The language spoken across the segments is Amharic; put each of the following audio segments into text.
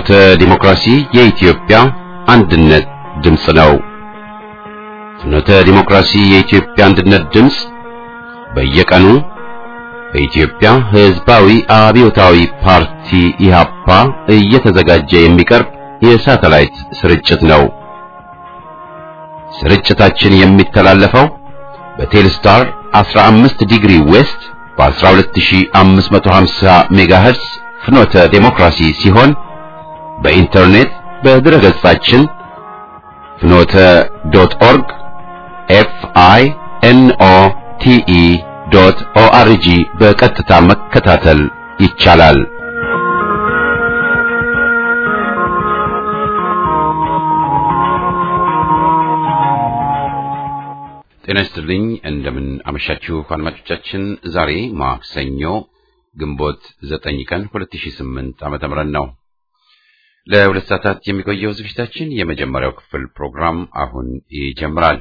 ፍኖተ ዲሞክራሲ የኢትዮጵያ አንድነት ድምፅ ነው። ፍኖተ ዲሞክራሲ የኢትዮጵያ አንድነት ድምፅ በየቀኑ በኢትዮጵያ ሕዝባዊ አብዮታዊ ፓርቲ ኢህአፓ እየተዘጋጀ የሚቀርብ የሳተላይት ስርጭት ነው። ስርጭታችን የሚተላለፈው በቴልስታር 15 ዲግሪ ዌስት በ12550 ሜጋሄርስ ፍኖተ ዴሞክራሲ ሲሆን በኢንተርኔት በድረገጻችን ፍኖተ ዶት ኦርግ ኤፍ አይ ኤን ኦ ቲ ኢ ዶት ኦ አር ጂ በቀጥታ መከታተል ይቻላል። ጤና ይስጥልኝ። እንደምን አመሻችሁ አድማጮቻችን። ዛሬ ማክሰኞ ግንቦት ዘጠኝ ቀን 2008 ዓመተ ምህረት ነው። ለሁለት ሰዓታት የሚቆየው ዝግጅታችን የመጀመሪያው ክፍል ፕሮግራም አሁን ይጀምራል።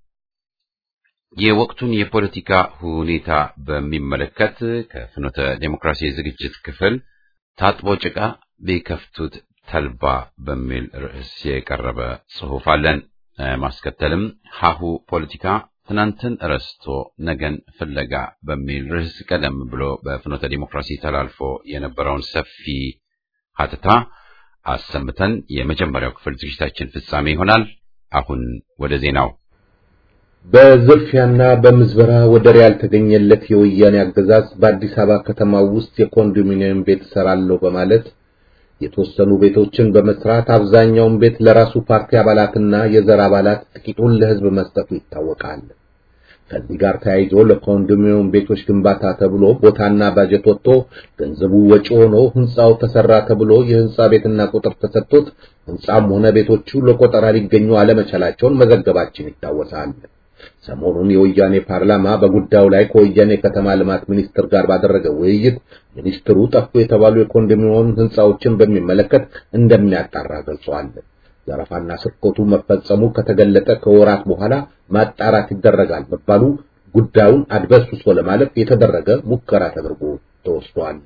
የወቅቱን የፖለቲካ ሁኔታ በሚመለከት ከፍኖተ ዴሞክራሲ ዝግጅት ክፍል ታጥቦ ጭቃ ቢከፍቱት ተልባ በሚል ርዕስ የቀረበ ጽሑፍ አለን። ማስከተልም ሀሁ ፖለቲካ ትናንትን ረስቶ ነገን ፍለጋ በሚል ርዕስ ቀደም ብሎ በፍኖተ ዲሞክራሲ ተላልፎ የነበረውን ሰፊ ሀተታ አሰምተን የመጀመሪያው ክፍል ዝግጅታችን ፍጻሜ ይሆናል። አሁን ወደ ዜናው። በዝርፊያና በምዝበራ ወደር ያልተገኘለት የወያኔ አገዛዝ በአዲስ አበባ ከተማ ውስጥ የኮንዶሚኒየም ቤት እሰራለሁ በማለት የተወሰኑ ቤቶችን በመስራት አብዛኛውን ቤት ለራሱ ፓርቲ አባላትና የዘር አባላት ጥቂቱን ለሕዝብ መስጠቱ ይታወቃል። ከዚህ ጋር ተያይዞ ለኮንዶሚኒየም ቤቶች ግንባታ ተብሎ ቦታና ባጀት ወጥቶ ገንዘቡ ወጪ ሆኖ ሕንጻው ተሰራ ተብሎ የሕንጻ ቤትና ቁጥር ተሰጥቶት ሕንጻም ሆነ ቤቶቹ ለቆጠራ ሊገኙ አለመቻላቸውን መዘገባችን ይታወሳል። ሰሞኑን የወያኔ ፓርላማ በጉዳዩ ላይ ከወያኔ ከተማ ልማት ሚኒስትር ጋር ባደረገው ውይይት ሚኒስትሩ ጠፉ የተባሉ የኮንዶሚኒየም ሕንጻዎችን በሚመለከት እንደሚያጣራ ገልጸዋል። ዘረፋና ስርቆቱ መፈጸሙ ከተገለጠ ከወራት በኋላ ማጣራት ይደረጋል መባሉ ጉዳዩን አድበስብሶ ለማለፍ የተደረገ ሙከራ ተደርጎ ተወስዷል።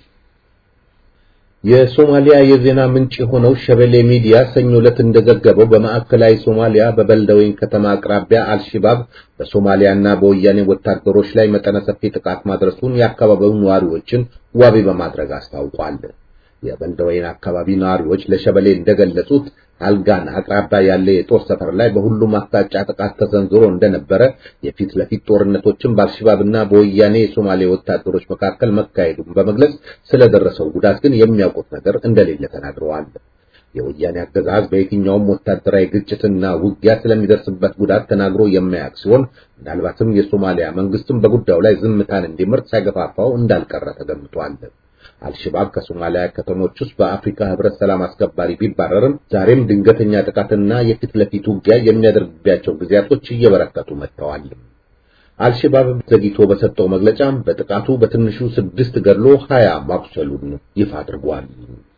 የሶማሊያ የዜና ምንጭ የሆነው ሸበሌ ሚዲያ ሰኞ ዕለት እንደዘገበው በማዕከላዊ ሶማሊያ በበልደወይን ከተማ አቅራቢያ አልሺባብ በሶማሊያና በወያኔ ወታደሮች ላይ መጠነ ሰፊ ጥቃት ማድረሱን የአካባቢው ነዋሪዎችን ዋቢ በማድረግ አስታውቋል። የበልደወይን አካባቢ ነዋሪዎች ለሸበሌ እንደገለጹት አልጋና አቅራቢያ ያለ የጦር ሰፈር ላይ በሁሉም አቅጣጫ ጥቃት ተሰንዝሮ እንደነበረ፣ የፊት ለፊት ጦርነቶችን በአልሸባብና በወያኔ የሶማሌ ወታደሮች መካከል መካሄዱን በመግለጽ ስለደረሰው ጉዳት ግን የሚያውቁት ነገር እንደሌለ ተናግረዋል። የወያኔ አገዛዝ በየትኛውም ወታደራዊ ግጭትና ውጊያ ስለሚደርስበት ጉዳት ተናግሮ የማያውቅ ሲሆን ምናልባትም የሶማሊያ መንግስትም በጉዳዩ ላይ ዝምታን እንዲመርጥ ሳይገፋፋው እንዳልቀረ ተገምቷል። አልሸባብ ከሶማሊያ ከተሞች ውስጥ በአፍሪካ ህብረት ሰላም አስከባሪ ቢባረርም ዛሬም ድንገተኛ ጥቃትና የፊት ለፊት ውጊያ የሚያደርግባቸው ጊዜያቶች እየበረከቱ መጥተዋል። አልሸባብ ዘግይቶ በሰጠው መግለጫም በጥቃቱ በትንሹ ስድስት ገድሎ ሀያ ማቁሰሉን ይፋ አድርጓል።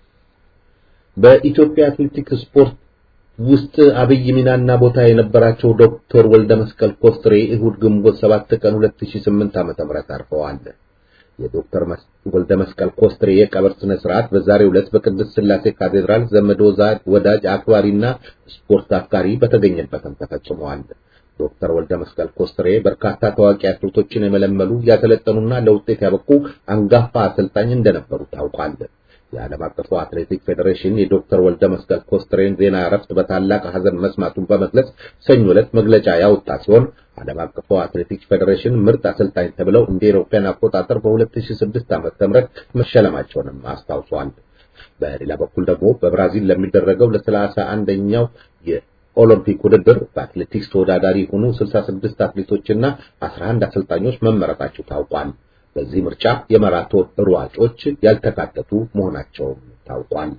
በኢትዮጵያ አትሌቲክስ ስፖርት ውስጥ አብይ ሚናና ቦታ የነበራቸው ዶክተር ወልደ መስቀል ኮስትሬ እሁድ ግንቦት 7 ቀን 2008 ዓ.ም አርፈዋል። የዶክተር ወልደ መስቀል ኮስትሬ የቀብር ስነ ስርዓት በዛሬው ዕለት በቅድስት ሥላሴ ካቴድራል ዘመድ ወዳጅ አክባሪና ስፖርት አፍቃሪ በተገኘበትም ተፈጽሟል። ዶክተር ወልደ መስቀል ኮስትሬ በርካታ ታዋቂ አትሌቶችን የመለመሉ ያሰለጠኑና ለውጤት ያበቁ አንጋፋ አሰልጣኝ እንደነበሩ ታውቋል። የዓለም አቀፉ አትሌቲክ ፌዴሬሽን የዶክተር ወልደ መስቀል ኮስትሬን ዜና እረፍት በታላቅ ሐዘን መስማቱን በመግለጽ ሰኞ ዕለት መግለጫ ያወጣ ሲሆን ዓለም አቀፉ አትሌቲክስ ፌዴሬሽን ምርጥ አሰልጣኝ ተብለው እንደ አውሮፓውያን አቆጣጠር በ2006 ዓ.ም መሸለማቸውንም አስታውሷል። በሌላ በኩል ደግሞ በብራዚል ለሚደረገው ለሰላሳ አንደኛው የኦሎምፒክ ውድድር በአትሌቲክስ ተወዳዳሪ የሆኑ 66 አትሌቶችና 11 አሰልጣኞች መመረጣቸው ታውቋል። በዚህ ምርጫ የማራቶን ሯጮች ያልተካተቱ መሆናቸውም ታውቋል።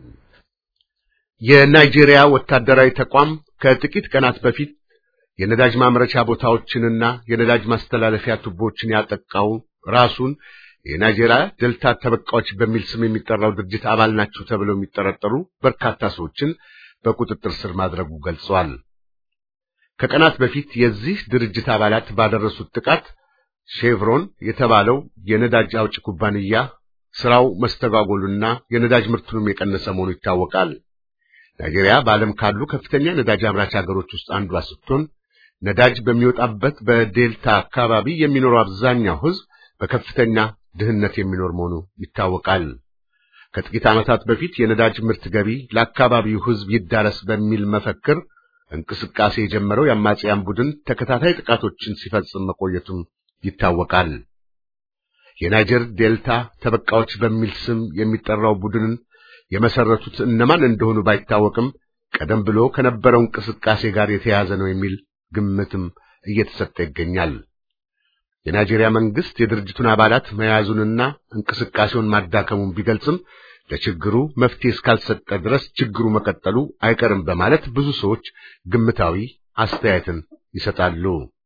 የናይጄሪያ ወታደራዊ ተቋም ከጥቂት ቀናት በፊት የነዳጅ ማምረቻ ቦታዎችንና የነዳጅ ማስተላለፊያ ቱቦችን ያጠቃው ራሱን የናይጄሪያ ዴልታ ተበቃዎች በሚል ስም የሚጠራው ድርጅት አባል ናቸው ተብለው የሚጠረጠሩ በርካታ ሰዎችን በቁጥጥር ስር ማድረጉ ገልጸዋል። ከቀናት በፊት የዚህ ድርጅት አባላት ባደረሱት ጥቃት ሼቭሮን የተባለው የነዳጅ አውጭ ኩባንያ ስራው መስተጓጎሉና የነዳጅ ምርቱንም የቀነሰ መሆኑ ይታወቃል። ናይጄሪያ በዓለም ካሉ ከፍተኛ ነዳጅ አምራች ሀገሮች ውስጥ አንዷ ስትሆን ነዳጅ በሚወጣበት በዴልታ አካባቢ የሚኖረው አብዛኛው ሕዝብ በከፍተኛ ድህነት የሚኖር መሆኑ ይታወቃል። ከጥቂት ዓመታት በፊት የነዳጅ ምርት ገቢ ለአካባቢው ሕዝብ ይዳረስ በሚል መፈክር እንቅስቃሴ የጀመረው የአማጽያን ቡድን ተከታታይ ጥቃቶችን ሲፈጽም መቆየቱም ይታወቃል። የናይጀር ዴልታ ተበቃዎች በሚል ስም የሚጠራው ቡድንን የመሰረቱት እነማን እንደሆኑ ባይታወቅም ቀደም ብሎ ከነበረው እንቅስቃሴ ጋር የተያያዘ ነው የሚል ግምትም እየተሰጠ ይገኛል። የናይጄሪያ መንግስት የድርጅቱን አባላት መያዙንና እንቅስቃሴውን ማዳከሙን ቢገልጽም ለችግሩ መፍትሄ እስካልሰጠ ድረስ ችግሩ መቀጠሉ አይቀርም በማለት ብዙ ሰዎች ግምታዊ አስተያየትን ይሰጣሉ።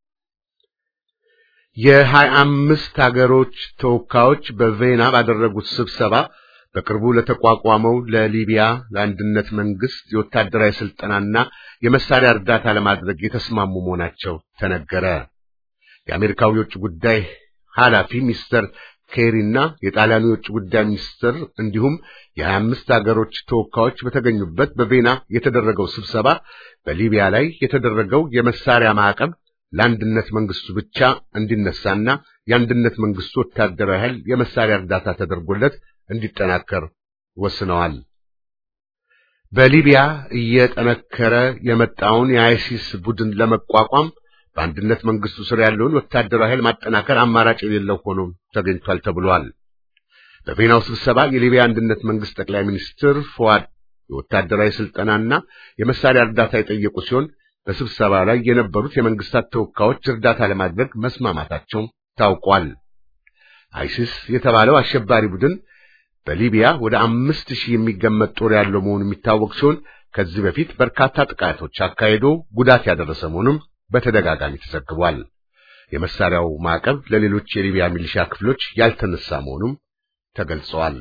የሀያ አምስት ሀገሮች ተወካዮች በቬና ባደረጉት ስብሰባ በቅርቡ ለተቋቋመው ለሊቢያ ለአንድነት መንግስት የወታደራዊ ስልጠናና የመሳሪያ እርዳታ ለማድረግ የተስማሙ መሆናቸው ተነገረ። የአሜሪካው የውጭ ጉዳይ ኃላፊ ሚስተር ኬሪና የጣሊያኑ የውጭ ጉዳይ ሚኒስትር እንዲሁም የሀያ አምስት ሀገሮች ተወካዮች በተገኙበት በቬና የተደረገው ስብሰባ በሊቢያ ላይ የተደረገው የመሳሪያ ማዕቀብ ለአንድነት መንግስቱ ብቻ እንዲነሳና የአንድነት መንግስቱ ወታደራዊ ኃይል የመሳሪያ እርዳታ ተደርጎለት እንዲጠናከር ወስነዋል። በሊቢያ እየጠነከረ የመጣውን የአይሲስ ቡድን ለመቋቋም በአንድነት መንግስቱ ስር ያለውን ወታደራዊ ኃይል ማጠናከር አማራጭ የሌለው ሆኖ ተገኝቷል ተብሏል። በቬናው ስብሰባ የሊቢያ አንድነት መንግስት ጠቅላይ ሚኒስትር ፎዋድ የወታደራዊ ስልጠናና የመሳሪያ እርዳታ የጠየቁ ሲሆን በስብሰባ ላይ የነበሩት የመንግስታት ተወካዮች እርዳታ ለማድረግ መስማማታቸው ታውቋል። አይሲስ የተባለው አሸባሪ ቡድን በሊቢያ ወደ አምስት ሺህ የሚገመት ጦር ያለው መሆኑ የሚታወቅ ሲሆን ከዚህ በፊት በርካታ ጥቃቶች አካሂዶ ጉዳት ያደረሰ መሆኑም በተደጋጋሚ ተዘግቧል። የመሳሪያው ማዕቀብ ለሌሎች የሊቢያ ሚሊሻ ክፍሎች ያልተነሳ መሆኑም ተገልጸዋል።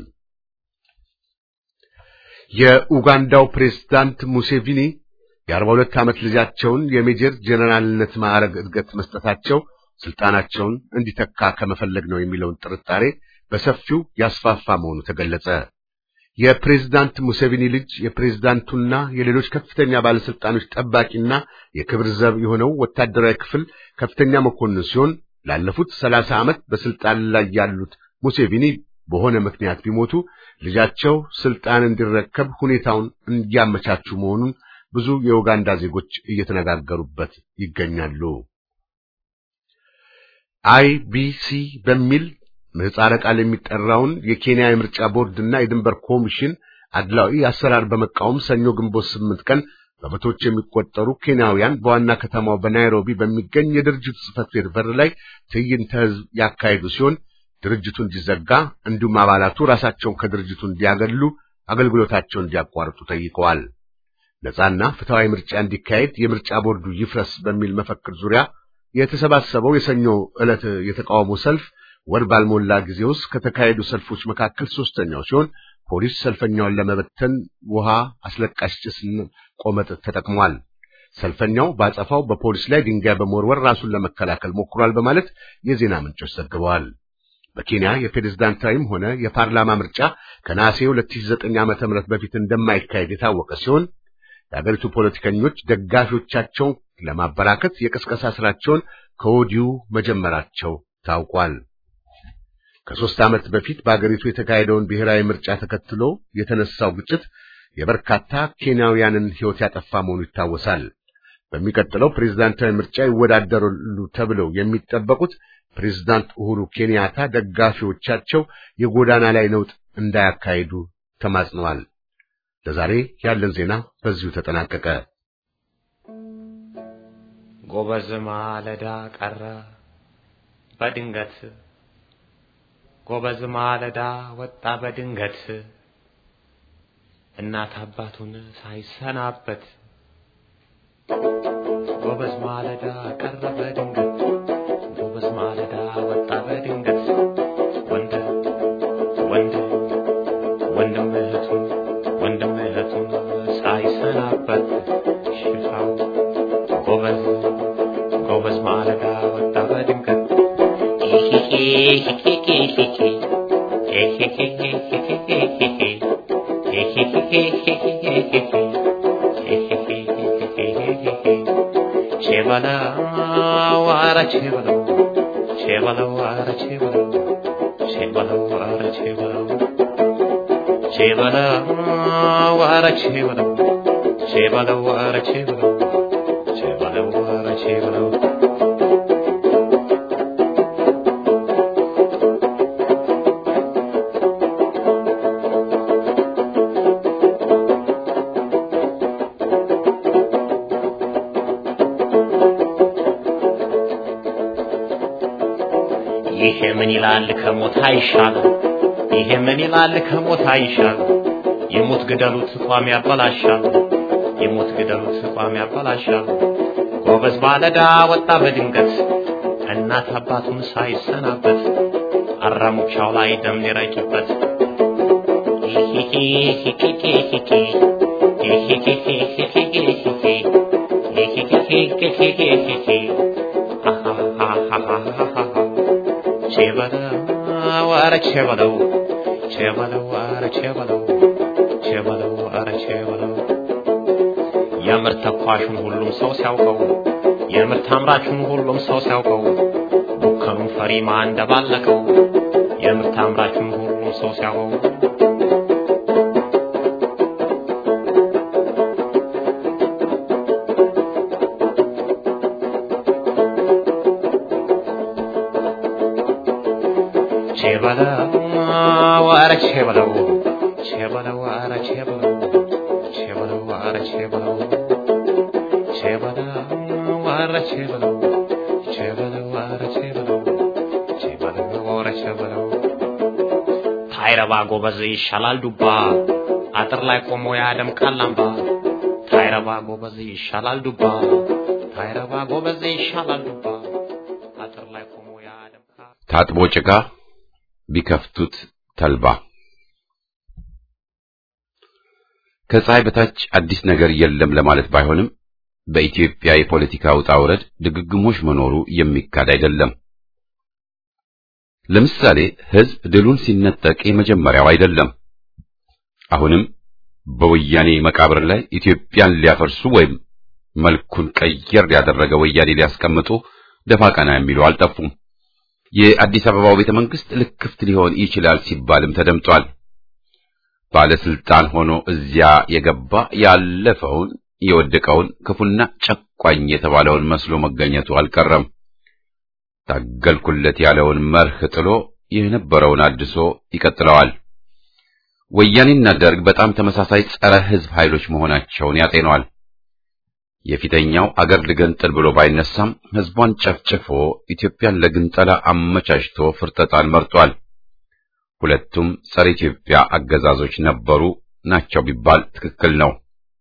የኡጋንዳው ፕሬዝዳንት ሙሴቪኒ የአርባ ሁለት ዓመት ልጃቸውን የሜጀር ጄኔራልነት ማዕረግ እድገት መስጠታቸው ስልጣናቸውን እንዲተካ ከመፈለግ ነው የሚለውን ጥርጣሬ በሰፊው ያስፋፋ መሆኑ ተገለጸ። የፕሬዝዳንት ሙሴቪኒ ልጅ የፕሬዝዳንቱና የሌሎች ከፍተኛ ባለስልጣኖች ጠባቂና የክብር ዘብ የሆነው ወታደራዊ ክፍል ከፍተኛ መኮንን ሲሆን ላለፉት ሰላሳ ዓመት በስልጣን ላይ ያሉት ሙሴቪኒ በሆነ ምክንያት ቢሞቱ ልጃቸው ስልጣን እንዲረከብ ሁኔታውን እንዲያመቻቹ መሆኑን ብዙ የኡጋንዳ ዜጎች እየተነጋገሩበት ይገኛሉ። አይቢሲ በሚል ምህጻረ ቃል የሚጠራውን የኬንያ የምርጫ ቦርድና የድንበር ኮሚሽን አድላዊ አሰራር በመቃወም ሰኞ ግንቦት ስምንት ቀን በመቶዎች የሚቆጠሩ ኬንያውያን በዋና ከተማው በናይሮቢ በሚገኝ የድርጅቱ ጽሕፈት ቤት በር ላይ ትዕይንተ ሕዝብ ያካሄዱ ሲሆን ድርጅቱ እንዲዘጋ እንዲሁም አባላቱ ራሳቸውን ከድርጅቱ እንዲያገሉ፣ አገልግሎታቸውን እንዲያቋርጡ ጠይቀዋል። ነጻና ፍትሐዊ ምርጫ እንዲካሄድ የምርጫ ቦርዱ ይፍረስ በሚል መፈክር ዙሪያ የተሰባሰበው የሰኞ ዕለት የተቃውሞ ሰልፍ ወር ባልሞላ ጊዜ ውስጥ ከተካሄዱ ሰልፎች መካከል ሶስተኛው ሲሆን ፖሊስ ሰልፈኛውን ለመበተን ውሃ፣ አስለቃሽ ጭስና ቆመጥ ተጠቅሟል። ሰልፈኛው ባጸፋው በፖሊስ ላይ ድንጋይ በመወርወር ራሱን ለመከላከል ሞክሯል በማለት የዜና ምንጮች ዘግበዋል። በኬንያ የፕሬዝዳንታዊም ሆነ የፓርላማ ምርጫ ከነሐሴ 2009 ዓመተ ምህረት በፊት እንደማይካሄድ የታወቀ ሲሆን የአገሪቱ ፖለቲከኞች ደጋፊዎቻቸውን ለማበራከት የቅስቀሳ ስራቸውን ከወዲሁ መጀመራቸው ታውቋል። ከሦስት ዓመት በፊት በአገሪቱ የተካሄደውን ብሔራዊ ምርጫ ተከትሎ የተነሳው ግጭት የበርካታ ኬንያውያንን ሕይወት ያጠፋ መሆኑ ይታወሳል። በሚቀጥለው ፕሬዝዳንታዊ ምርጫ ይወዳደራሉ ተብለው የሚጠበቁት ፕሬዝዳንት ኡሁሩ ኬንያታ ደጋፊዎቻቸው የጎዳና ላይ ነውጥ እንዳያካሂዱ ተማጽነዋል። ለዛሬ ያለን ዜና በዚሁ ተጠናቀቀ። ጎበዝ ማለዳ ቀረ በድንገት ጎበዝ ማለዳ ወጣ በድንገት እናት አባቱን ሳይሰናበት ጎበዝ ማለዳ ቀረ በድንገት ጎበዝ ማለዳ ወጣ በድንገት ወንድ ወንድ ወንድም እህቱን ወንድም እህቱን ሳይሰናበት ሽፋው ጎበዝ ጎበዝ ማለዳ ወጣ በድንገት ቼበለው አረ ቼበለው ቼበለው አረ ቼበለው ቼበለው አረ ቼበለው ቼበለው አረ ቼበለው ቼበለው አረ ቼበለው ቼበለው አረ ቼበለው ይሄ ምን ይላል ከሞት አይሻልም? ይሄ ምን ይላል ከሞት አይሻልም? የሞት ግደሉት ቋሚ ያበላሻል። የሞት ግደሉት ቋሚ ያበላሻል። ጎበዝ ባለዳ ወጣ በድንገት እናት አባቱን ሳይሰናበት አራሙቻው ላይ ደም ሊረጭበት ቼበለው ኧረ ቼበለው ቼበለው ኧረ ቼበለው ቼበለው ኧረ ቼበለው የምርት ተኳሹን ሁሉም ሰው ሲያውቀው የምርት አምራቹን ሁሉም ሰው ሲያውቀው ቡከኑን ፈሪማ እንደባለቀው የምርት አምራቹን ሁሉም ሰው ሲያውቀው ቼበለው ኧረ ቼበለው ቼበለው ኧረ ቼበለው ቼበለው ኧረ ቼበለው ቼበለው ኧረ ቼበለው ቼበለው ኧረ ቼበለው ቼበለው ኧረ ቼበለው ታይረባ ጎበዝ ይሻላል ዱባ አጥር ላይ ቆሞ ያደምቃል አምባ ታይረባ ጎበዝ ይሻላል ዱባ ታይረባ ጎበዝ ይሻላል ዱባ አጥር ላይ ቆሞ ያደምቃል ታጥቦ ጭቃ ቢከፍቱት ተልባ ከፀሐይ በታች አዲስ ነገር የለም ለማለት ባይሆንም በኢትዮጵያ የፖለቲካ ውጣ ውረድ ድግግሞሽ መኖሩ የሚካድ አይደለም። ለምሳሌ ሕዝብ ድሉን ሲነጠቅ የመጀመሪያው አይደለም። አሁንም በወያኔ መቃብር ላይ ኢትዮጵያን ሊያፈርሱ ወይም መልኩን ቀየር ያደረገ ወያኔ ሊያስቀምጡ ደፋ ቀና የሚሉ አልጠፉም። የአዲስ አበባው ቤተ መንግስት ልክፍት ሊሆን ይችላል ሲባልም ተደምጧል። ባለስልጣን ሆኖ እዚያ የገባ ያለፈውን የወደቀውን ክፉና ጨቋኝ የተባለውን መስሎ መገኘቱ አልቀረም። ታገልኩለት ያለውን መርህ ጥሎ የነበረውን አድሶ ይቀጥለዋል። ወያኔና ደርግ በጣም ተመሳሳይ ጸረ ሕዝብ ኃይሎች መሆናቸውን ያጤነዋል። የፊተኛው አገር ልገንጥል ብሎ ባይነሳም ሕዝቧን ጨፍጭፎ ኢትዮጵያን ለግንጠላ አመቻችቶ ፍርጠጣን መርጧል። ሁለቱም ጸረ ኢትዮጵያ አገዛዞች ነበሩ ናቸው ቢባል ትክክል ነው።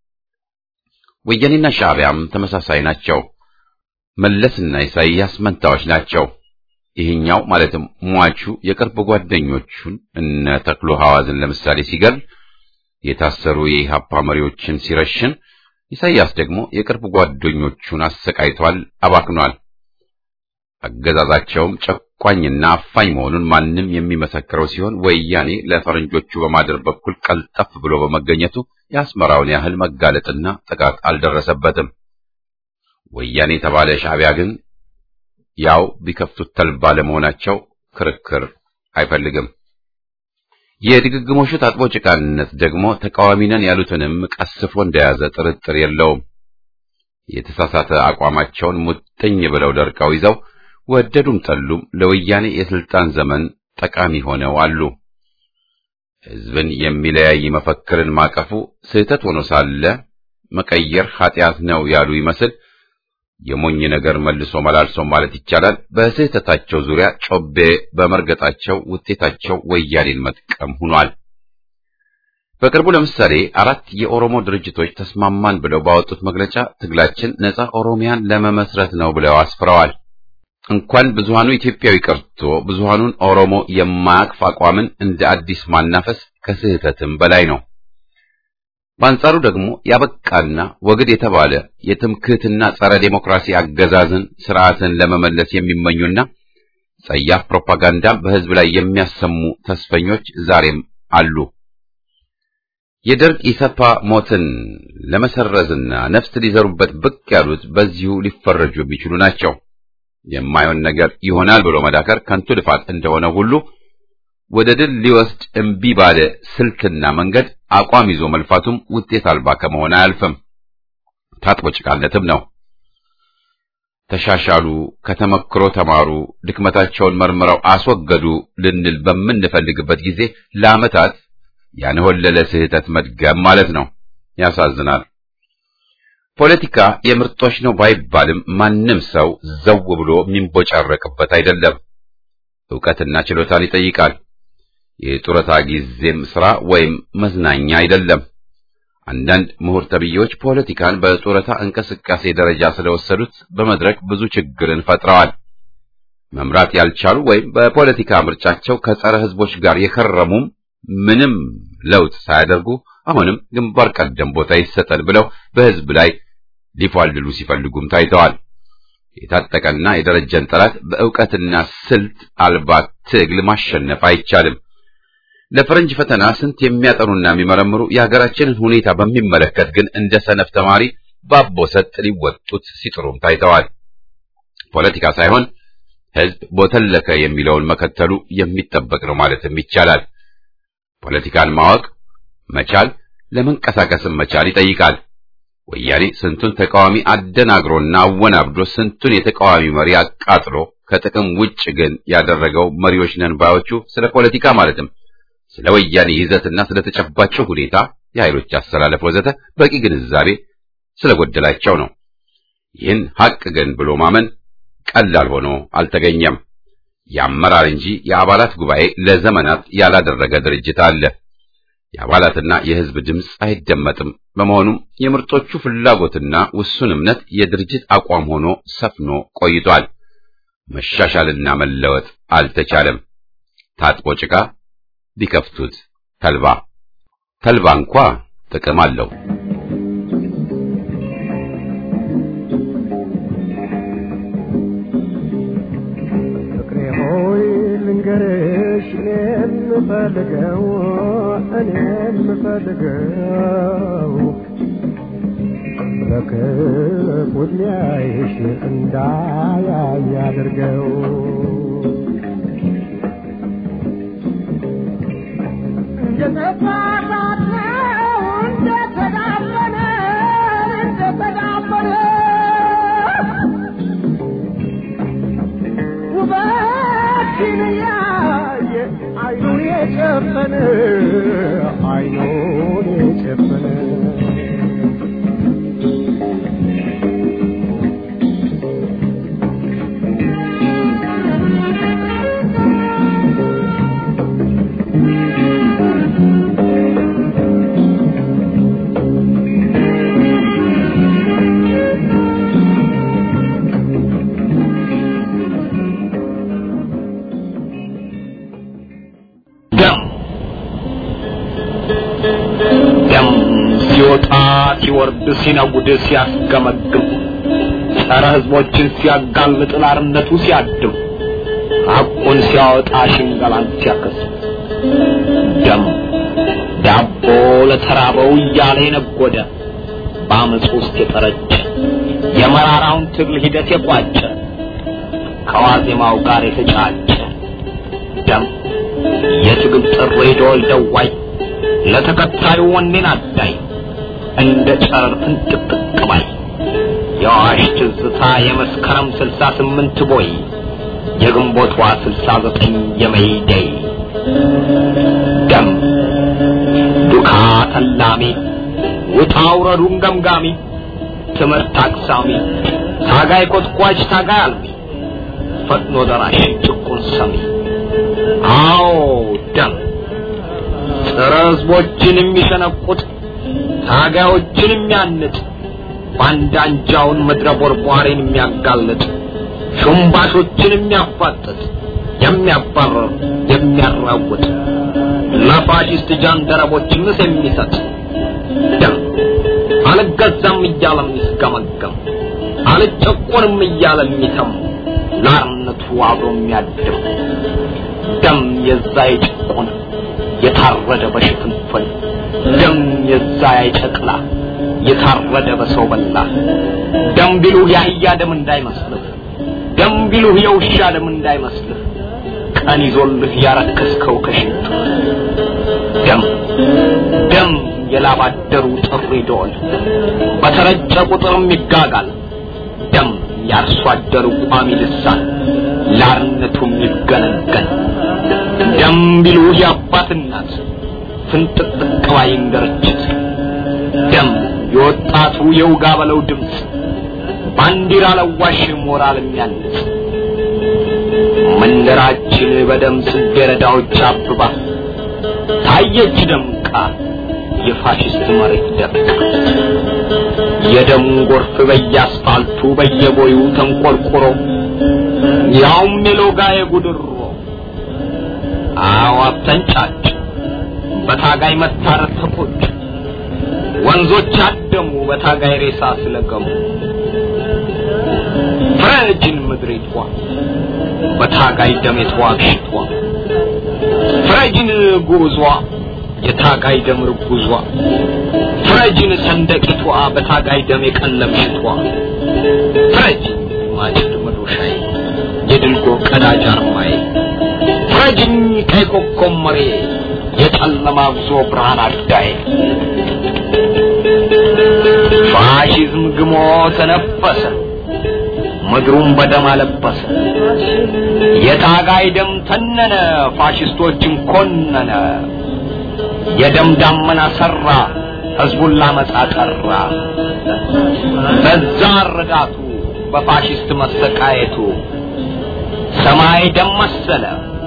ወያኔና ሻዕቢያም ተመሳሳይ ናቸው። መለስና ኢሳይያስ መንታዎች ናቸው። ይህኛው ማለትም ሟቹ የቅርብ ጓደኞቹን እነ ተክሎ ሐዋዝን ለምሳሌ ሲገል፣ የታሰሩ የኢሃፓ መሪዎችን ሲረሽን፣ ኢሳይያስ ደግሞ የቅርብ ጓደኞቹን አሰቃይቷል፣ አባክኗል። አገዛዛቸውም ጨቋኝና አፋኝ መሆኑን ማንም የሚመሰክረው ሲሆን ወያኔ ለፈረንጆቹ በማደር በኩል ቀልጠፍ ብሎ በመገኘቱ የአስመራውን ያህል መጋለጥና ጥቃት አልደረሰበትም። ወያኔ የተባለ ሻዕቢያ ግን ያው ቢከፍቱት ተልባ ለመሆናቸው ክርክር አይፈልግም። የድግግሞሹ ታጥቦ ጭቃነት ደግሞ ተቃዋሚ ነን ያሉትንም ቀስፎ እንደያዘ ጥርጥር የለውም። የተሳሳተ አቋማቸውን ሙጥኝ ብለው ደርቀው ይዘው ወደዱም ጠሉም ለወያኔ የስልጣን ዘመን ጠቃሚ ሆነው አሉ። ሕዝብን የሚለያይ መፈክርን ማቀፉ ስህተት ሆኖ ሳለ መቀየር ኃጢአት ነው ያሉ ይመስል የሞኝ ነገር መልሶ መላልሶ ማለት ይቻላል። በስህተታቸው ዙሪያ ጮቤ በመርገጣቸው ውጤታቸው ወያኔን መጥቀም ሆኗል። በቅርቡ ለምሳሌ አራት የኦሮሞ ድርጅቶች ተስማማን ብለው ባወጡት መግለጫ ትግላችን ነጻ ኦሮሚያን ለመመስረት ነው ብለው አስፍረዋል። እንኳን ብዙሃኑ ኢትዮጵያዊ ቀርቶ ብዙሃኑን ኦሮሞ የማያቅፍ አቋምን እንደ አዲስ ማናፈስ ከስህተትም በላይ ነው። በአንጻሩ ደግሞ ያበቃና ወግድ የተባለ የትምክህትና ጸረ ዴሞክራሲ አገዛዝን ስርዓትን ለመመለስ የሚመኙና ጸያፍ ፕሮፓጋንዳም በሕዝብ ላይ የሚያሰሙ ተስፈኞች ዛሬም አሉ። የደርግ ኢሰፓ ሞትን ለመሰረዝና ነፍስ ሊዘሩበት ብቅ ያሉት በዚሁ ሊፈረጁ የሚችሉ ናቸው። የማይሆን ነገር ይሆናል ብሎ መዳከር ከንቱ ልፋት እንደሆነ ሁሉ ወደ ድል ሊወስድ እምቢ ባለ ስልትና መንገድ አቋም ይዞ መልፋቱም ውጤት አልባ ከመሆን አያልፍም። ታጥቦ ጭቃነትም ነው። ተሻሻሉ፣ ከተመክሮ ተማሩ፣ ድክመታቸውን መርምረው አስወገዱ ልንል በምንፈልግበት ጊዜ ለዓመታት ያንሆለለ ስህተት መድገም ማለት ነው። ያሳዝናል። ፖለቲካ የምርጦች ነው ባይባልም ማንም ሰው ዘው ብሎ የሚንቦጫረቅበት አይደለም። ዕውቀትና ችሎታን ይጠይቃል። የጡረታ ጊዜም ስራ ወይም መዝናኛ አይደለም። አንዳንድ ምሁር ተብዬዎች ፖለቲካን በጡረታ እንቅስቃሴ ደረጃ ስለወሰዱት በመድረክ ብዙ ችግርን ፈጥረዋል። መምራት ያልቻሉ ወይም በፖለቲካ ምርጫቸው ከጸረ ሕዝቦች ጋር የከረሙም ምንም ለውጥ ሳያደርጉ አሁንም ግንባር ቀደም ቦታ ይሰጠን ብለው በሕዝብ ላይ ሊፏልሉ ሲፈልጉም ታይተዋል። የታጠቀና የደረጀን ጠላት በእውቀትና ስልት አልባ ትግል ማሸነፍ አይቻልም። ለፈረንጅ ፈተና ስንት የሚያጠኑና የሚመረምሩ የሀገራችንን ሁኔታ በሚመለከት ግን እንደ ሰነፍ ተማሪ ባቦ ሰጥ ሊወጡት ሲጥሩም ታይተዋል። ፖለቲካ ሳይሆን ሕዝብ ቦተለከ የሚለውን መከተሉ የሚጠበቅ ነው ማለትም ይቻላል። ፖለቲካን ማወቅ መቻል ለመንቀሳቀስም መቻል ይጠይቃል። ወያኔ ስንቱን ተቃዋሚ አደናግሮና አወናብዶ ስንቱን የተቃዋሚ መሪ አቃጥሎ ከጥቅም ውጭ ግን ያደረገው መሪዎች ነን ባዮቹ ስለ ፖለቲካ ማለትም ስለ ወያኔ ይዘትና ስለ ተጨባጭው ሁኔታ የኃይሎች አሰላለፍ ወዘተ በቂ ግንዛቤ ስለጎደላቸው ነው። ይህን ሐቅ ግን ብሎ ማመን ቀላል ሆኖ አልተገኘም። የአመራር እንጂ የአባላት ጉባኤ ለዘመናት ያላደረገ ድርጅት አለ። የአባላትና የሕዝብ ድምፅ አይደመጥም። በመሆኑም የምርጦቹ ፍላጎትና ውሱን እምነት የድርጅት አቋም ሆኖ ሰፍኖ ቆይቷል። መሻሻልና መለወጥ አልተቻለም። ታጥቦ ጭቃ ቢከፍቱት ተልባ ተልባ እንኳ ጥቅም አለው። ፍቅሬ ሆይ ልንገርሽ እኔን ምፈልገው እኔን ምፈልገው በክፉ ሊያይሽ እንዳያይ አድርገው አይኑን የጨፈነ አይኑን የጨፈነ ደም ደም ሲወጣ ሲወርድ ሲነጉድ ሲያስገመግም ጸረ ሕዝቦችን ሲያጋልጥ ላርነቱ ሲያድም ሐቁን ሲያወጣ ሽንገላን ሲያከስም ደም ዳቦ ለተራበው እያለ የነጎደ በአመፅ ውስጥ የጠረጨ የመራራውን ትግል ሂደት የቋጨ ከዋዜማው ጋር የተጫጨ ደም የትግል ጥሪ ደወል ደዋይ ለተከታዩ ወኔን አዳይ እንደ ጨረር ፍንጥቅጥቅ ባይ የአዋሽ ትዝታ የመስከረም ስልሳ ስምንት ቦይ የግንቦቷ ስልሳ ዘጠኝ የመይደይ ደም ዱካ ተላሚ ውጣ ውረዱን ገምጋሚ ትምህርት አቅሳሚ ታጋይ ኮትኳች ታጋይ አልሚ ፈጥኖ ደራሽ ጭቁን ሰሚ አዎ ደም ጸረ ሕዝቦችን የሚሸነቁጥ ታጋዮችን የሚያንጥ ባንዳ አንጃውን ምድረ ቦርቧሬን የሚያጋልጥ ሹምባሾችን የሚያፋጥጥ የሚያባረር የሚያራውጥ ለፋሽስት ጃንደረቦች ምስ የሚሰጥ ደም አልገዛም እያለ የሚስገመገም አልጨቆንም እያለ የሚተም ለአርነቱ አብሮ የሚያድር ደም የዛ የጭቁን የታረደ በሽፍንፍን ደም የዛ የጨቅላ የታረደ በሰው በላ ደም ቢሉህ የአህያ ደም እንዳይመስልህ ደም ቢሉህ የውሻ ደም እንዳይመስልህ ቀን ይዞልህ ያረከስከው ከሽንቱ ደም ደም የላባደሩ ጥሪ ደወል በተረጨ ቁጥርም ይጋጋል ደም የአርሶ አደሩ ቋሚ ልሳን ላርነቱም ይገነገን ደም ቢሉህ የአባት እናት ፍንጥቅጥቅ ባይ እንደርችት ደም የወጣቱ የውጋ በለው ድምፅ ባንዲራ ለዋሽ ሞራል የሚያንጽ መንደራችን በደም ጽጌረዳዎች አብባ ታየች ደምቃ የፋሽስት መሬት ደምቃ የደሙ ጎርፍ በየአስፋልቱ በየቦዩ ተንቆርቁሮ ያውም የሎጋ የጉድሮ አዋብ ተንጫጭ በታጋይ መታረድ ተቆጭ ወንዞች አደሙ በታጋይ ሬሳ ስለገሙ ፍረጅን ምድሪቷ በታጋይ ደም የተዋግሽቷ ፍረጅን ጉዟ የታጋይ ደም ርጉዟ ፍረጅን ሰንደቂቷ በታጋይ ደም የቀለምሽቷ ፍረጅን ማጭድ መዶሻዬ የድልጎ ቀዳጅ አርማዬ ፍረጅኝ ቀይ ኮከብ መሬ የጨለማ ጉዞ ብርሃን አዳዬ ፋሽዝም ግሞ ተነፈሰ ምድሩን በደም አለበሰ የታጋይ ደም ተነነ ፋሽስቶችን ኮነነ የደም ዳመና ሰራ ህዝቡን ላመጻ ጠራ በዛ ረዳቱ በፋሽስት መሰቃየቱ ሰማይ ደም መሰለ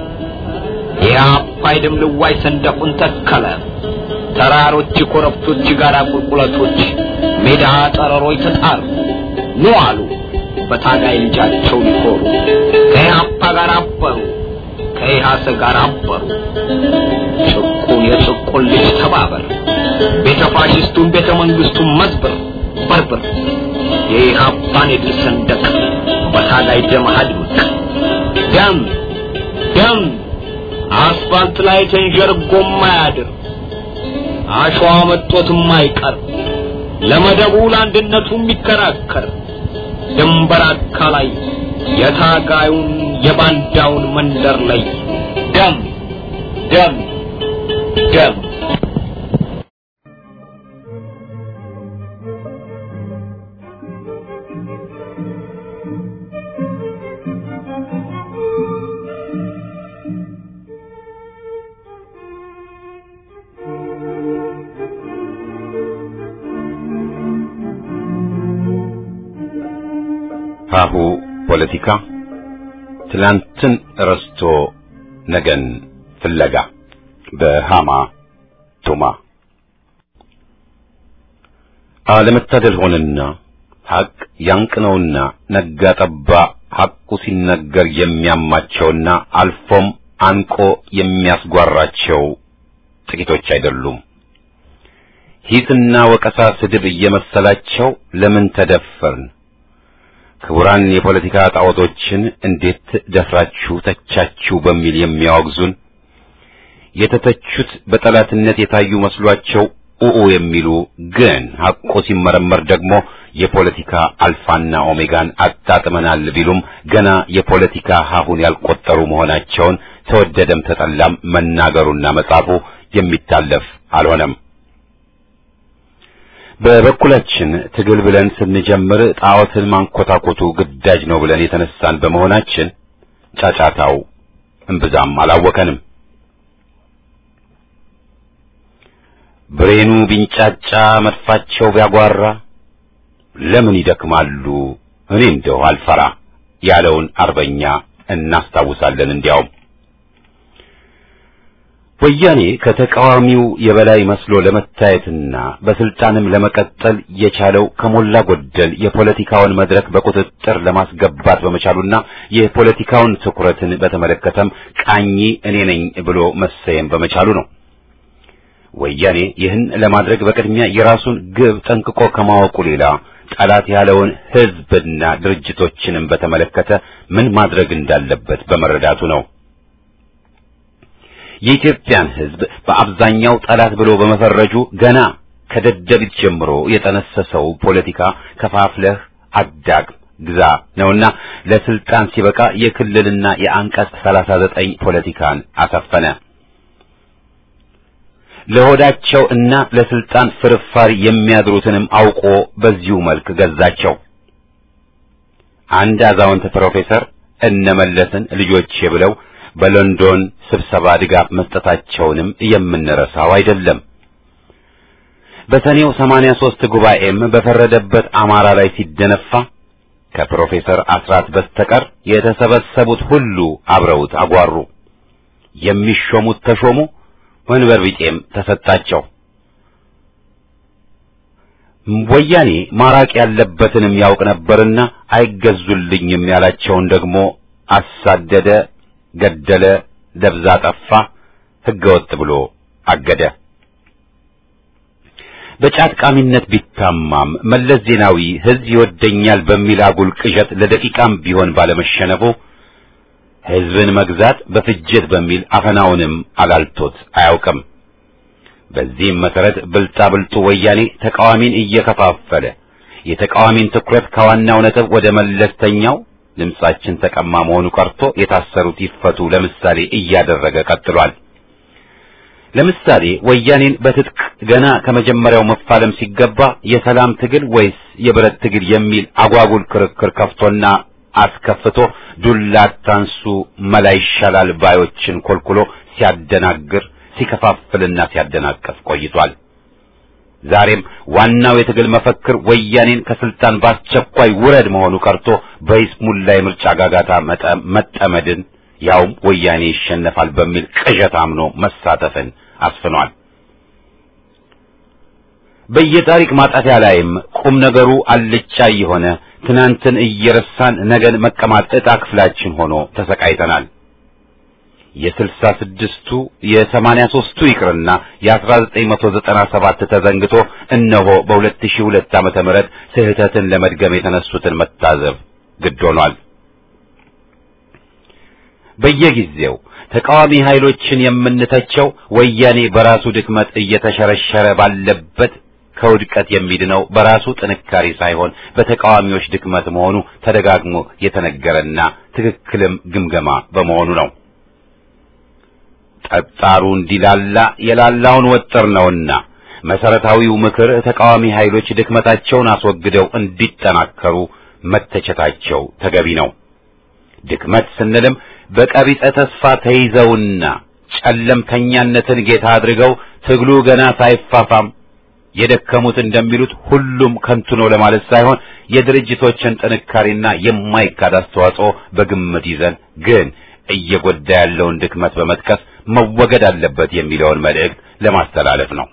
የአባይ ደም ልዋይ ሰንደቁን ተከለ ተራሮች ኮረብቶች ጋራ ቁልቁለቶች ሜዳ ጠረሮች ተጣሩ ኑ አሉ በታጋይ ልጃቸው ሊኮሩ ከኢህአፓ ጋር አበሩ ከኢሃሰ ጋር አበሩ ጭቁን የጭቁን ልጅ ተባበር ቤተ ፋሽስቱን ቤተ መንግስቱን መዝብር በርብር የኢህአፓን የድል ሰንደቅ በታጋይ ደም አድምቅ ደም ደም አስፋልት ላይ ተንዠርጎ ማያድር አሸዋ መጦት የማይቀር ለመደቡ ለአንድነቱ የሚከራከር ድንበር አካላይ የታጋዩን የባንዳውን መንደር ላይ ደም ደም ደም ሀሁ ፖለቲካ ትላንትን ረስቶ ነገን ፍለጋ በሃማ ቱማ አለመታደል ሆነና ሐቅ ያንቅነውና ነጋ ጠባ ሐቁ ሲነገር የሚያማቸውና አልፎም አንቆ የሚያስጓራቸው ጥቂቶች አይደሉም። ሂስና ወቀሳ ስድብ እየመሰላቸው ለምን ተደፈርን ክቡራን የፖለቲካ ጣዖቶችን እንዴት ደፍራችሁ ተቻችሁ በሚል የሚያወግዙን የተተቹት በጠላትነት የታዩ መስሏቸው ኡኡ የሚሉ ግን ሐቆ ሲመረመር ደግሞ የፖለቲካ አልፋና ኦሜጋን አጣጥመናል ቢሉም ገና የፖለቲካ ሀሁን ያልቆጠሩ መሆናቸውን ተወደደም ተጠላም መናገሩና መጻፉ የሚታለፍ አልሆነም። በበኩላችን ትግል ብለን ስንጀምር ጣዖትን ማንኮታኮቱ ግዳጅ ነው ብለን የተነሳን በመሆናችን ጫጫታው እምብዛም አላወከንም። ብሬኑ ቢንጫጫ መድፋቸው ቢያጓራ ለምን ይደክማሉ እኔ እንደው አልፈራ ያለውን አርበኛ እናስታውሳለን። እንዲያውም ወያኔ ከተቃዋሚው የበላይ መስሎ ለመታየትና በስልጣንም ለመቀጠል የቻለው ከሞላ ጎደል የፖለቲካውን መድረክ በቁጥጥር ለማስገባት በመቻሉና የፖለቲካውን ትኩረትን በተመለከተም ቃኝ እኔ ነኝ ብሎ መሰየም በመቻሉ ነው። ወያኔ ይህን ለማድረግ በቅድሚያ የራሱን ግብ ጠንቅቆ ከማወቁ ሌላ ጠላት ያለውን ሕዝብና ድርጅቶችንም በተመለከተ ምን ማድረግ እንዳለበት በመረዳቱ ነው። የኢትዮጵያን ሕዝብ በአብዛኛው ጠላት ብሎ በመፈረጁ ገና ከደደቢት ጀምሮ የጠነሰሰው ፖለቲካ ከፋፍለህ አዳግም ግዛ ነውና ለስልጣን ሲበቃ የክልልና የአንቀጽ 39 ፖለቲካን አሰፈነ። ለሆዳቸው እና ለስልጣን ፍርፋሪ የሚያድሩትንም አውቆ በዚሁ መልክ ገዛቸው። አንድ አዛውንት ፕሮፌሰር እነመለስን ልጆቼ ብለው በሎንዶን ስብሰባ ድጋፍ መስጠታቸውንም የምንረሳው አይደለም። በሰኔው 83 ጉባኤም በፈረደበት አማራ ላይ ሲደነፋ ከፕሮፌሰር አስራት በስተቀር የተሰበሰቡት ሁሉ አብረውት አጓሩ። የሚሾሙት ተሾሙ፣ ወንበር ቢጤም ተሰጣቸው። ወያኔ ማራቅ ያለበትንም ያውቅ ነበርና አይገዙልኝም ያላቸውን ደግሞ አሳደደ፣ ገደለ፣ ደብዛ ጠፋ፣ ሕገወጥ ብሎ አገደ። በጫት ቃሚነት ቢታማም መለስ ዜናዊ ሕዝብ ይወደኛል በሚል አጉል ቅዠት ለደቂቃም ቢሆን ባለመሸነፉ ሕዝብን መግዛት በፍጅት በሚል አፈናውንም አላልቶት አያውቅም። በዚህም መሰረት ብልጣ ብልጡ ወያኔ ተቃዋሚን እየከፋፈለ የተቃዋሚን ትኩረት ከዋናው ነጥብ ወደ መለስተኛው ድምጻችን ተቀማ መሆኑ ቀርቶ የታሰሩት ይፈቱ ለምሳሌ እያደረገ ቀጥሏል። ለምሳሌ ወያኔን በትጥቅ ገና ከመጀመሪያው መፋለም ሲገባ የሰላም ትግል ወይስ የብረት ትግል የሚል አጓጉል ክርክር ከፍቶና አስከፍቶ ዱላ ታንሱ መላ ይሻላል ባዮችን ኮልኩሎ ሲያደናግር ሲከፋፍልና ሲያደናቀፍ ቆይቷል። ዛሬም ዋናው የትግል መፈክር ወያኔን ከስልጣን በአስቸኳይ ውረድ መሆኑ ቀርቶ በይስሙላ የምርጫ ጋጋታ መጠመድን ያውም ወያኔ ይሸነፋል በሚል ቅዠት አምኖ መሳተፍን አስፍኗል። በየታሪክ ማጣፊያ ላይም ቁም ነገሩ አልጫ የሆነ ትናንትን እየረሳን ነገን መቀማት ዕጣ ክፍላችን ሆኖ ተሰቃይተናል። የስልሳ ስድስቱ የሰማንያ ሦስቱ ይቅርና የአስራ ዘጠኝ መቶ ዘጠና ሰባት ተዘንግቶ እነሆ በሁለት ሺህ ሁለት ዓመተ ምህረት ስህተትን ለመድገም የተነሱትን መታዘብ ግድ ሆኗል። በየጊዜው ተቃዋሚ ኃይሎችን የምንተቸው ወያኔ በራሱ ድክመት እየተሸረሸረ ባለበት ከውድቀት የሚድነው በራሱ ጥንካሬ ሳይሆን በተቃዋሚዎች ድክመት መሆኑ ተደጋግሞ የተነገረና ትክክልም ግምገማ በመሆኑ ነው። ጠጣሩ እንዲላላ የላላውን ወጥር ነውና መሰረታዊው ምክር ተቃዋሚ ኃይሎች ድክመታቸውን አስወግደው እንዲጠናከሩ መተቸታቸው ተገቢ ነው። ድክመት ስንልም በቀቢጸ ተስፋ ተይዘውና ጨለምተኛነትን ጌታ አድርገው ትግሉ ገና ሳይፋፋም የደከሙት እንደሚሉት ሁሉም ከንቱ ነው ለማለት ሳይሆን የድርጅቶችን ጥንካሬና የማይካድ አስተዋጽኦ በግምት ይዘን ግን እየጎዳ ያለውን ድክመት በመጥቀስ መወገድ አለበት የሚለውን መልእክት ለማስተላለፍ ነው።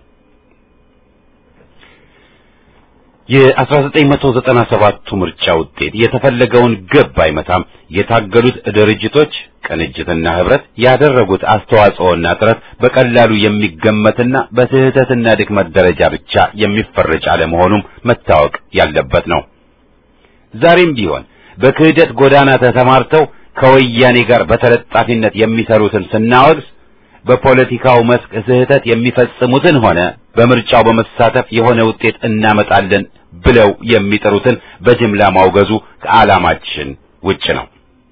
የ1997ቱ ምርጫ ውጤት የተፈለገውን ግብ አይመታም። የታገሉት ድርጅቶች ቅንጅትና ህብረት ያደረጉት አስተዋጽኦና ጥረት በቀላሉ የሚገመትና በስህተትና ድክመት ደረጃ ብቻ የሚፈረጅ አለመሆኑም መታወቅ ያለበት ነው። ዛሬም ቢሆን በክህደት ጎዳና ተሰማርተው ከወያኔ ጋር በተለጣፊነት የሚሰሩትን ስናወግዝ በፖለቲካው መስክ ስህተት የሚፈጽሙትን ሆነ በምርጫው በመሳተፍ የሆነ ውጤት እናመጣለን ብለው የሚጠሩትን በጅምላ ማውገዙ ከዓላማችን ውጭ ነው።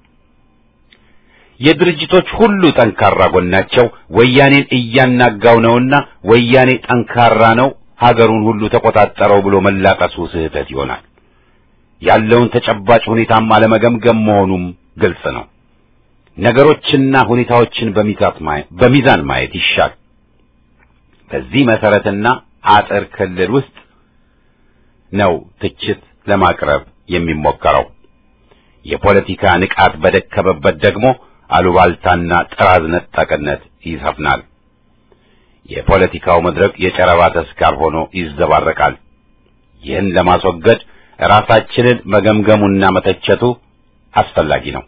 የድርጅቶች ሁሉ ጠንካራ ጎናቸው ወያኔን እያናጋው ነውና ወያኔ ጠንካራ ነው፣ ሀገሩን ሁሉ ተቆጣጠረው ብሎ መላቀሱ ስህተት ይሆናል። ያለውን ተጨባጭ ሁኔታም አለመገምገም መሆኑም ግልጽ ነው። ነገሮችና ሁኔታዎችን በሚዛን ማየት ይሻል። በዚህ መሰረትና አጥር ክልል ውስጥ ነው ትችት ለማቅረብ የሚሞከረው። የፖለቲካ ንቃት በደከመበት ደግሞ አሉባልታና ጥራዝ ነጠቅነት ይሰፍናል። የፖለቲካው መድረክ የጨረባ ተስካር ሆኖ ይዘባረቃል። ይህን ለማስወገድ ራሳችንን መገምገሙና መተቸቱ አስፈላጊ ነው።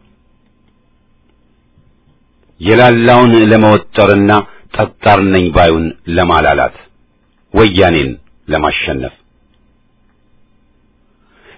የላላውን ለመወጠርና ጠጣር ነኝ ባዩን ለማላላት ወያኔን ለማሸነፍ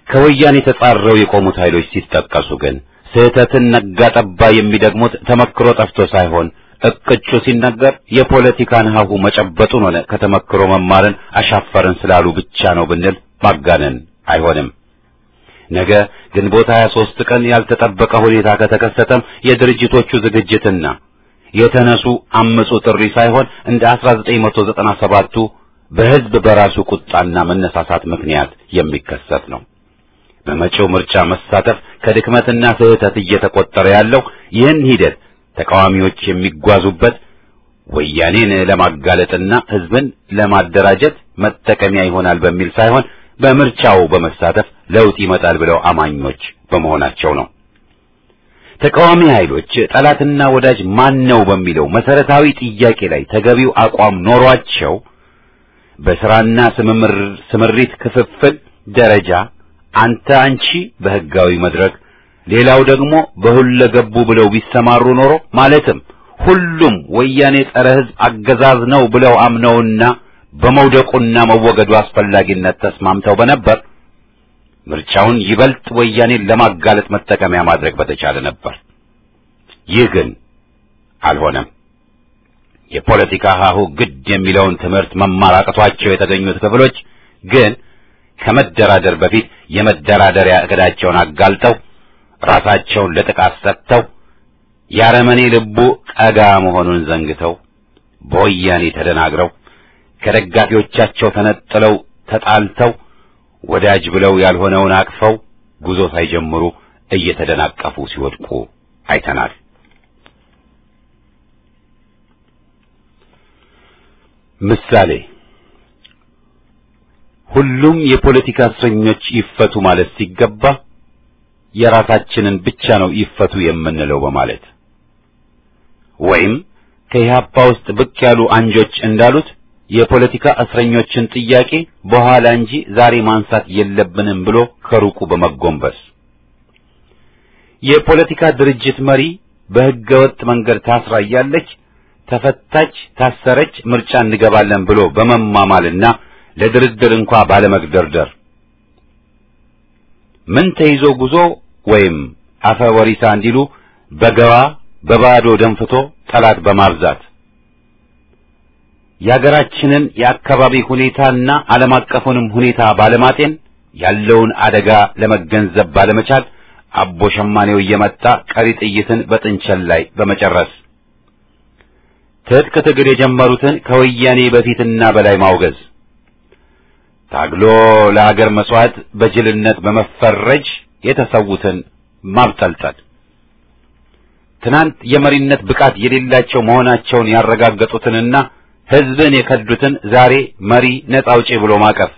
ከወያኔ ተጻረው የቆሙት ኃይሎች ሲጠቀሱ ግን ስህተትን ነጋ ጠባ የሚደግሙት ተመክሮ ጠፍቶ ሳይሆን እቅጩ ሲነገር የፖለቲካን ሀሁ መጨበጡን ሆነ ከተመክሮ መማርን አሻፈርን ስላሉ ብቻ ነው ብንል ማጋነን አይሆንም። ነገ ግንቦት 23 ቀን ያልተጠበቀ ሁኔታ ከተከሰተም የድርጅቶቹ ዝግጅትና የተነሱ አምፁ ጥሪ ሳይሆን እንደ 1997ቱ በህዝብ በራሱ ቁጣና መነሳሳት ምክንያት የሚከሰት ነው። በመጪው ምርጫ መሳተፍ ከድክመትና ስህተት እየተቆጠረ ያለው ይህን ሂደት ተቃዋሚዎች የሚጓዙበት ወያኔን ለማጋለጥና ህዝብን ለማደራጀት መጠቀሚያ ይሆናል በሚል ሳይሆን በምርጫው በመሳተፍ ለውጥ ይመጣል ብለው አማኞች በመሆናቸው ነው። ተቃዋሚ ኃይሎች ጠላትና ወዳጅ ማን ነው በሚለው መሰረታዊ ጥያቄ ላይ ተገቢው አቋም ኖሯቸው በስራና ስምሪት ክፍፍል ደረጃ አንተ አንቺ በህጋዊ መድረክ ሌላው ደግሞ በሁለገቡ ብለው ቢሰማሩ ኖሮ ማለትም ሁሉም ወያኔ ጸረ ህዝብ አገዛዝ ነው ብለው አምነውና በመውደቁና መወገዱ አስፈላጊነት ተስማምተው በነበር ምርጫውን ይበልጥ ወያኔን ለማጋለጥ መጠቀሚያ ማድረግ በተቻለ ነበር። ይህ ግን አልሆነም። የፖለቲካ ሀሁ ግድ የሚለውን ትምህርት መማር አቅቷቸው የተገኙት ክፍሎች ግን ከመደራደር በፊት የመደራደሪያ እቅዳቸውን አጋልጠው ራሳቸውን ለጥቃት ሰጥተው ያረመኔ ልቡ ቀጋ መሆኑን ዘንግተው በወያኔ ተደናግረው ከደጋፊዎቻቸው ተነጥለው ተጣልተው ወዳጅ ብለው ያልሆነውን አቅፈው ጉዞ ሳይጀምሩ እየተደናቀፉ ሲወድቁ አይተናል። ምሳሌ ሁሉም የፖለቲካ እስረኞች ይፈቱ ማለት ሲገባ የራሳችንን ብቻ ነው ይፈቱ የምንለው በማለት ወይም ከኢህአፓ ውስጥ ብቅ ያሉ አንጆች እንዳሉት የፖለቲካ እስረኞችን ጥያቄ በኋላ እንጂ ዛሬ ማንሳት የለብንም ብሎ ከሩቁ በመጎንበስ የፖለቲካ ድርጅት መሪ በሕገ ወጥ መንገድ ታስራ እያለች ተፈታች፣ ታሰረች፣ ምርጫ እንገባለን ብሎ በመማማልና ለድርድር እንኳ ባለመግደርደር ምን ተይዞ ጉዞ ወይም አፈ ወሪሳ እንዲሉ በገባ በባዶ ደንፍቶ ጠላት በማብዛት የሀገራችንን የአካባቢ ሁኔታና ዓለም አቀፉንም ሁኔታ ባለማጤን ያለውን አደጋ ለመገንዘብ ባለመቻል አቦ ሸማኔው እየመጣ ቀሪ ጥይትን በጥንቸል ላይ በመጨረስ ትጥቅ ትግል የጀመሩትን ከወያኔ በፊትና በላይ ማውገዝ ታግሎ ለሀገር መስዋዕት በጅልነት በመፈረጅ የተሰዉትን ማብጠልጠል ትናንት የመሪነት ብቃት የሌላቸው መሆናቸውን ያረጋገጡትንና ሕዝብን የከዱትን ዛሬ መሪ ነጻ አውጪ ብሎ ማቀፍ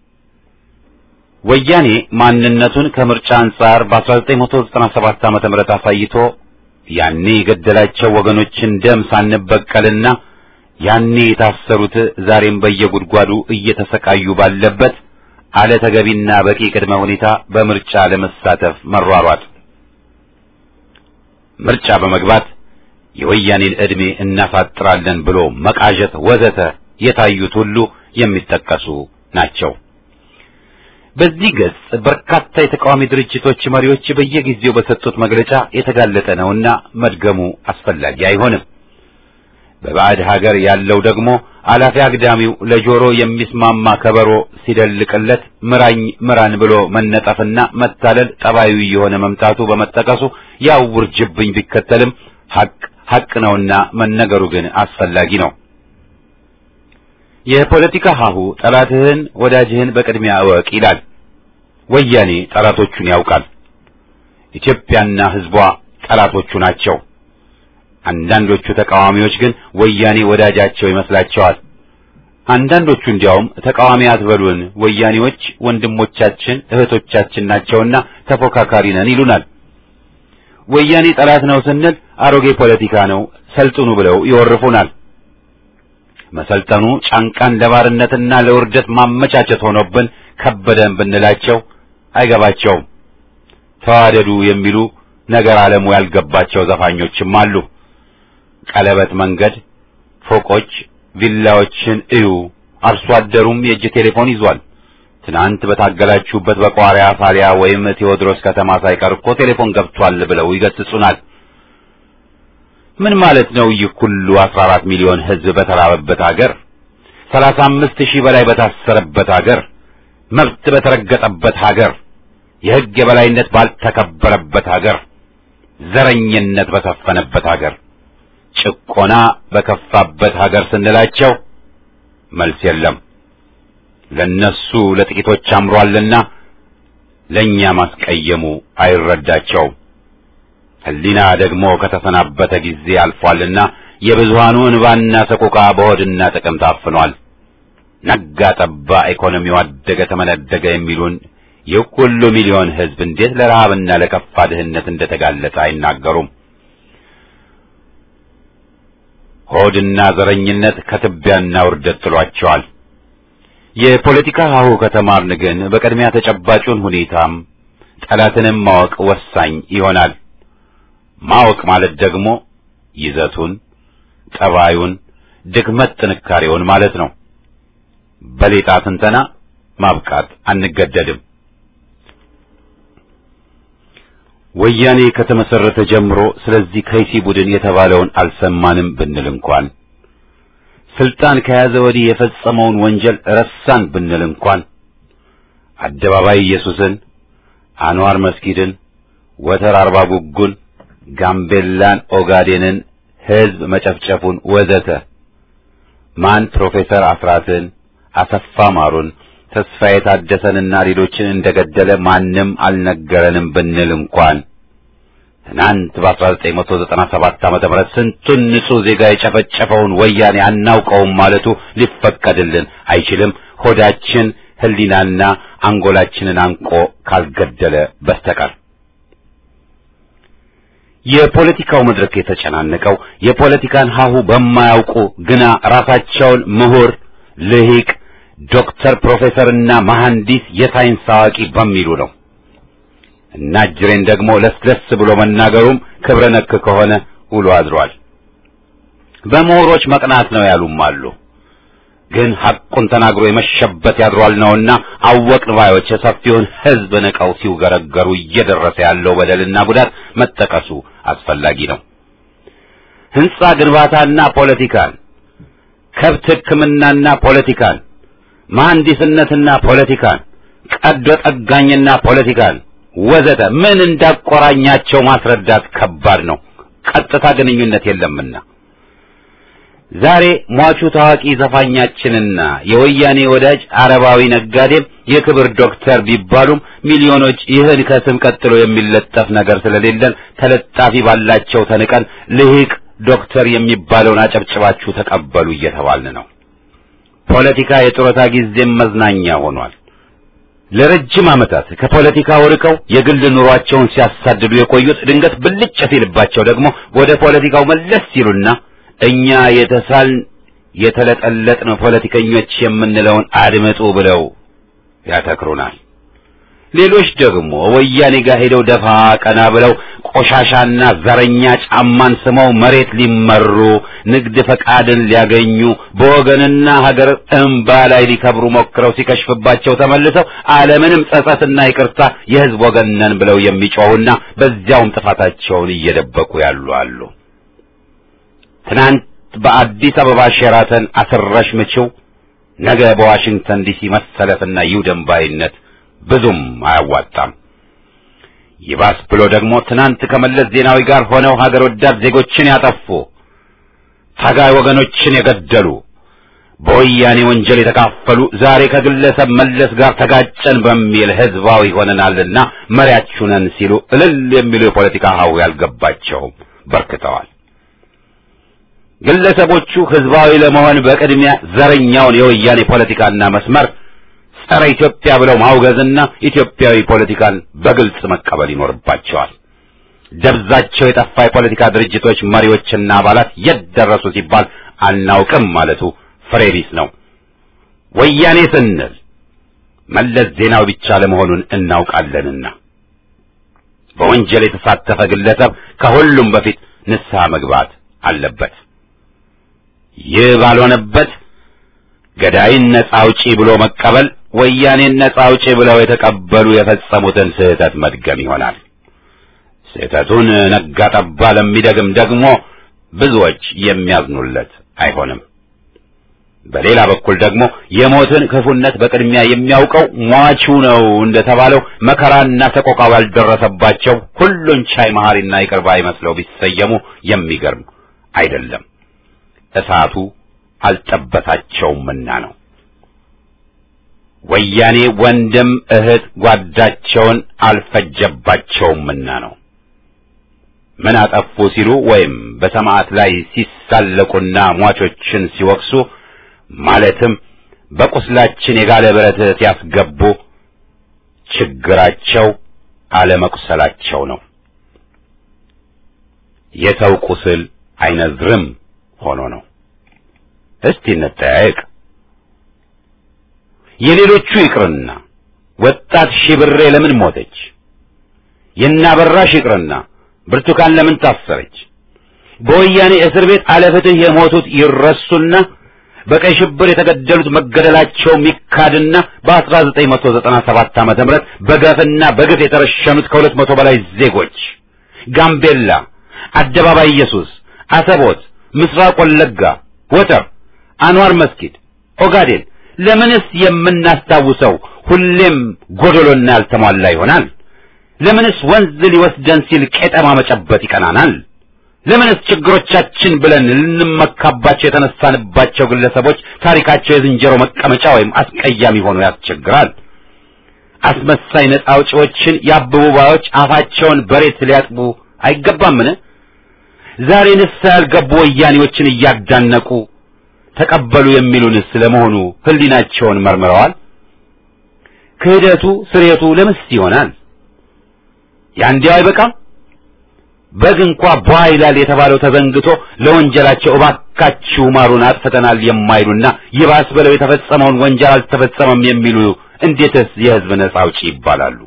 ወያኔ ማንነቱን ከምርጫ አንጻር በ1997 ዓመተ ምህረት አሳይቶ ያኔ የገደላቸው ወገኖችን ደም ሳንበቀልና ያኔ የታሰሩት ዛሬም በየጉድጓዱ እየተሰቃዩ ባለበት አለ ተገቢና በቂ ቅድመ ሁኔታ በምርጫ ለመሳተፍ መሯሯጥ ምርጫ በመግባት የወያኔን ዕድሜ እናሳጥራለን ብሎ መቃዠት ወዘተ የታዩት ሁሉ የሚጠቀሱ ናቸው። በዚህ ገጽ በርካታ የተቃዋሚ ድርጅቶች መሪዎች በየጊዜው በሰጡት መግለጫ የተጋለጠ ነውና መድገሙ አስፈላጊ አይሆንም። በባዕድ ሀገር ያለው ደግሞ አላፊ አግዳሚው ለጆሮ የሚስማማ ከበሮ ሲደልቅለት ምራኝ ምራን ብሎ መነጠፍና መታለል ጠባዩ የሆነ መምጣቱ በመጠቀሱ ያው ውርጅብኝ ቢከተልም ሐቅ ሐቅ ነውና መነገሩ ግን አስፈላጊ ነው። የፖለቲካ ሀሁ ጠላትህን ወዳጅህን በቅድሚያ እወቅ ይላል። ወያኔ ጠላቶቹን ያውቃል። ኢትዮጵያና ሕዝቧ ጠላቶቹ ናቸው። አንዳንዶቹ ተቃዋሚዎች ግን ወያኔ ወዳጃቸው ይመስላቸዋል። አንዳንዶቹ እንዲያውም ተቃዋሚ አትበሉን፣ ወያኔዎች ወንድሞቻችን እህቶቻችን ናቸውና ተፎካካሪ ነን ይሉናል። ወያኔ ጠላት ነው ስንል አሮጌ ፖለቲካ ነው ሰልጥኑ ብለው ይወርፉናል። መሰልጠኑ ጫንቃን ለባርነትና ለውርደት ማመቻቸት ሆኖብን ከበደን ብንላቸው አይገባቸውም። ተዋደዱ የሚሉ ነገር ዓለሙ ያልገባቸው ዘፋኞችም አሉ። ቀለበት መንገድ፣ ፎቆች፣ ቪላዎችን እዩ፣ አርሶ አደሩም የእጅ ቴሌፎን ይዟል፣ ትናንት በታገላችሁበት በቋሪያ ፋሊያ ወይም ቴዎድሮስ ከተማ ሳይቀር እኮ ቴሌፎን ገብቷል ብለው ይገስጹናል። ምን ማለት ነው? ይህ ሁሉ 14 ሚሊዮን ሕዝብ በተራበበት ሀገር፣ 35 ሺህ በላይ በታሰረበት ሀገር፣ መብት በተረገጠበት ሀገር፣ የሕግ የበላይነት ባልተከበረበት ሀገር፣ ዘረኝነት በሰፈነበት ሀገር፣ ጭቆና በከፋበት ሀገር ስንላቸው መልስ የለም። ለነሱ ለጥቂቶች አምሯልና ለኛ ማስቀየሙ አይረዳቸውም። ሕሊና ደግሞ ከተሰናበተ ጊዜ አልፏልና የብዙሃኑ እንባና ሰቆቃ በሆድና ጥቅም ታፍኗል። ነጋ ጠባ ኢኮኖሚው አደገ ተመነደገ የሚሉን ይህ ሁሉ ሚሊዮን ሕዝብ እንዴት ለረሃብና ለከፋ ድህነት እንደተጋለጠ አይናገሩም። ሆድና ዘረኝነት ከትቢያና ውርደት ጥሏቸዋል። የፖለቲካ ሀሁ ከተማርን ግን በቅድሚያ ተጨባጩን ሁኔታም ጠላትንም ማወቅ ወሳኝ ይሆናል። ማወቅ ማለት ደግሞ ይዘቱን፣ ጠባዩን፣ ድክመት ጥንካሬውን ማለት ነው። በሌጣ ትንተና ማብቃት አንገደድም። ወያኔ ከተመሰረተ ጀምሮ ስለዚህ ከይሲ ቡድን የተባለውን አልሰማንም ብንል እንኳን ስልጣን ከያዘ ወዲህ የፈጸመውን ወንጀል ረሳን ብንል እንኳን አደባባይ ኢየሱስን፣ አንዋር መስጊድን፣ ወተር አርባ ጉጉን፣ ጋምቤላን፣ ኦጋዴንን፣ ሕዝብ መጨፍጨፉን ወዘተ ማን ፕሮፌሰር አስራትን፣ አሰፋ ማሩን፣ ተስፋዬ ታደሰንና ሌሎችን እንደገደለ ማንም አልነገረንም ብንል እንኳን ትናንት በ1997 ዓመተ ምህረት ስንቱን ንጹህ ዜጋ የጨፈጨፈውን ወያኔ አናውቀውም ማለቱ ሊፈቀድልን አይችልም። ሆዳችን ሕሊናና አንጎላችንን አንቆ ካልገደለ በስተቀር የፖለቲካው መድረክ የተጨናነቀው የፖለቲካን ሀሁ በማያውቁ ግና ራሳቸውን ምሁር፣ ልሂቅ፣ ዶክተር፣ ፕሮፌሰርና መሐንዲስ የሳይንስ አዋቂ በሚሉ ነው። እና ጅሬን ደግሞ ለስለስ ብሎ መናገሩም ክብረ ነክ ከሆነ ውሎ አድሯል። በምሁሮች መቅናት ነው ያሉም አሉ። ግን ሐቁን ተናግሮ የመሸበት ያድሯል ነውና አወቅን ባዮች የሰፊውን ሕዝብ ንቀው ሲውገረገሩ እየደረሰ ያለው በደልና ጉዳት መጠቀሱ አስፈላጊ ነው። ሕንጻ ግንባታና ፖለቲካን፣ ከብት ሕክምናና ፖለቲካን፣ መሐንዲስነትና ፖለቲካን፣ ቀዶ ጠጋኝና ፖለቲካን ወዘተ ምን እንዳቆራኛቸው ማስረዳት ከባድ ነው። ቀጥታ ግንኙነት የለምና ዛሬ ሟቹ ታዋቂ ዘፋኛችንና የወያኔ ወዳጅ አረባዊ ነጋዴም የክብር ዶክተር ቢባሉም ሚሊዮኖች ይህን ከስም ቀጥሎ የሚለጠፍ ነገር ስለሌለን ተለጣፊ ባላቸው ተንቀን ልሂቅ ዶክተር የሚባለውን አጨብጭባችሁ ተቀበሉ እየተባልን ነው። ፖለቲካ የጡረታ ጊዜም መዝናኛ ሆኗል። ለረጅም ዓመታት ከፖለቲካው ርቀው የግል ኑሯቸውን ሲያሳድዱ የቆዩት ድንገት ብልጭ ሲልባቸው ደግሞ ወደ ፖለቲካው መለስ ሲሉና እኛ የተሳልን የተለጠለጥን ፖለቲከኞች የምንለውን አድምጡ ብለው ያተክሩናል። ሌሎች ደግሞ ወያኔ ጋር ሄደው ደፋ ቀና ብለው ቆሻሻና ዘረኛ ጫማን ስመው መሬት ሊመሩ ንግድ ፈቃድን ሊያገኙ በወገንና ሀገር እንባ ላይ ሊከብሩ ሞክረው ሲከሽፍባቸው ተመልሰው ዓለምንም ጸጸትና ይቅርታ የሕዝብ ወገን ነን ብለው የሚጮሁና በዚያውም ጥፋታቸውን እየደበቁ ያሉ አሉ። ትናንት በአዲስ አበባ ሼራተን አስረሽ ምችው፣ ነገ በዋሽንግተን ዲሲ መሰለፍና ይውደም ባይነት ብዙም አያዋጣም። ይባስ ብሎ ደግሞ ትናንት ከመለስ ዜናዊ ጋር ሆነው ሀገር ወዳድ ዜጎችን ያጠፉ ታጋይ ወገኖችን የገደሉ በወያኔ ወንጀል የተካፈሉ ዛሬ ከግለሰብ መለስ ጋር ተጋጨን በሚል ህዝባዊ ሆነናልና መሪያችሁ ነን ሲሉ እልል የሚሉ የፖለቲካ ሀው ያልገባቸውም በርክተዋል። ግለሰቦቹ ህዝባዊ ለመሆን በቅድሚያ ዘረኛውን የወያኔ ፖለቲካና መስመር ጸረ ኢትዮጵያ ብለው ማውገዝና ኢትዮጵያዊ ፖለቲካን በግልጽ መቀበል ይኖርባቸዋል። ደብዛቸው የጠፋ የፖለቲካ ድርጅቶች መሪዎችና አባላት የት ደረሱ ሲባል አናውቅም ማለቱ ፍሬ ቢስ ነው። ወያኔ ስንል መለስ ዜናዊ ብቻ ለመሆኑን እናውቃለንና በወንጀል የተሳተፈ ግለሰብ ከሁሉም በፊት ንስሐ መግባት አለበት። ይህ ባልሆነበት ገዳይን ነጻ አውጪ ብሎ መቀበል ወያኔን ነጻ አውጪ ብለው የተቀበሉ የፈጸሙትን ስህተት መድገም ይሆናል። ስህተቱን ነጋ ጠባ ለሚደግም ደግሞ ብዙዎች የሚያዝኑለት አይሆንም። በሌላ በኩል ደግሞ የሞትን ክፉነት በቅድሚያ የሚያውቀው ሟቹ ነው እንደተባለው መከራና ሰቆቃ ባልደረሰባቸው ሁሉን ቻይ መሐሪና ይቅር ባይ መስለው ቢሰየሙ የሚገርም አይደለም። እሳቱ አልጠበታቸውምና ነው። ወያኔ ወንድም እህት ጓዳቸውን አልፈጀባቸውምና ነው። ምን አጠፉ ሲሉ ወይም በሰማዕት ላይ ሲሳለቁና ሟቾችን ሲወቅሱ ማለትም በቁስላችን የጋለ ብረት ሲያስገቡ ችግራቸው አለመቁሰላቸው ነው። የሰው ቁስል አይነዝርም ሆኖ ነው። እስቲ እንጠያየቅ። የሌሎቹ ይቅርና ወጣት ሺብሬ ለምን ሞተች? የናበራሽ ይቅርና ብርቱካን ለምን ታሰረች? በወያኔ እስር ቤት አለፍትህ የሞቱት ይረሱና በቀይ ሽብር የተገደሉት መገደላቸው ሚካድና በ1997 ዓመተ ምህረት በገፍና በግፍ የተረሸኑት ከሁለት መቶ በላይ ዜጎች ጋምቤላ፣ አደባባይ ኢየሱስ፣ አሰቦት፣ ምስራቅ ወለጋ፣ ወተር፣ አንዋር መስጊድ፣ ኦጋዴን ለምንስ የምናስታውሰው ሁሌም ጎደሎና ያልተሟላ ይሆናል? ለምንስ ወንዝ ሊወስደን ሲል ቄጠማ መጨበጥ ይቀናናል? ለምንስ ችግሮቻችን ብለን ልንመካባቸው የተነሳንባቸው ግለሰቦች ታሪካቸው የዝንጀሮ መቀመጫ ወይም አስቀያሚ ሆኖ ያስቸግራል? አስመሳይ ነጻ አውጪዎችን የአበቡ ባዮች አፋቸውን በሬት ሊያጥቡ አይገባምን? ዛሬ ንስሐ ያልገቡ ወያኔዎችን እያዳነቁ ተቀበሉ የሚሉንስ ለመሆኑ ሕሊናቸውን መርምረዋል? ክህደቱ ስሬቱ ለምስ ይሆናል? ያንዲያው አይበቃም? በግ እንኳ ቧ ይላል የተባለው ተዘንግቶ ለወንጀላቸው እባካችሁ ማሩን አጥፍተናል የማይሉና ይባስ ብለው የተፈጸመውን ወንጀል አልተፈጸመም የሚሉ እንዴትስ የሕዝብ ነጻ አውጪ ይባላሉ?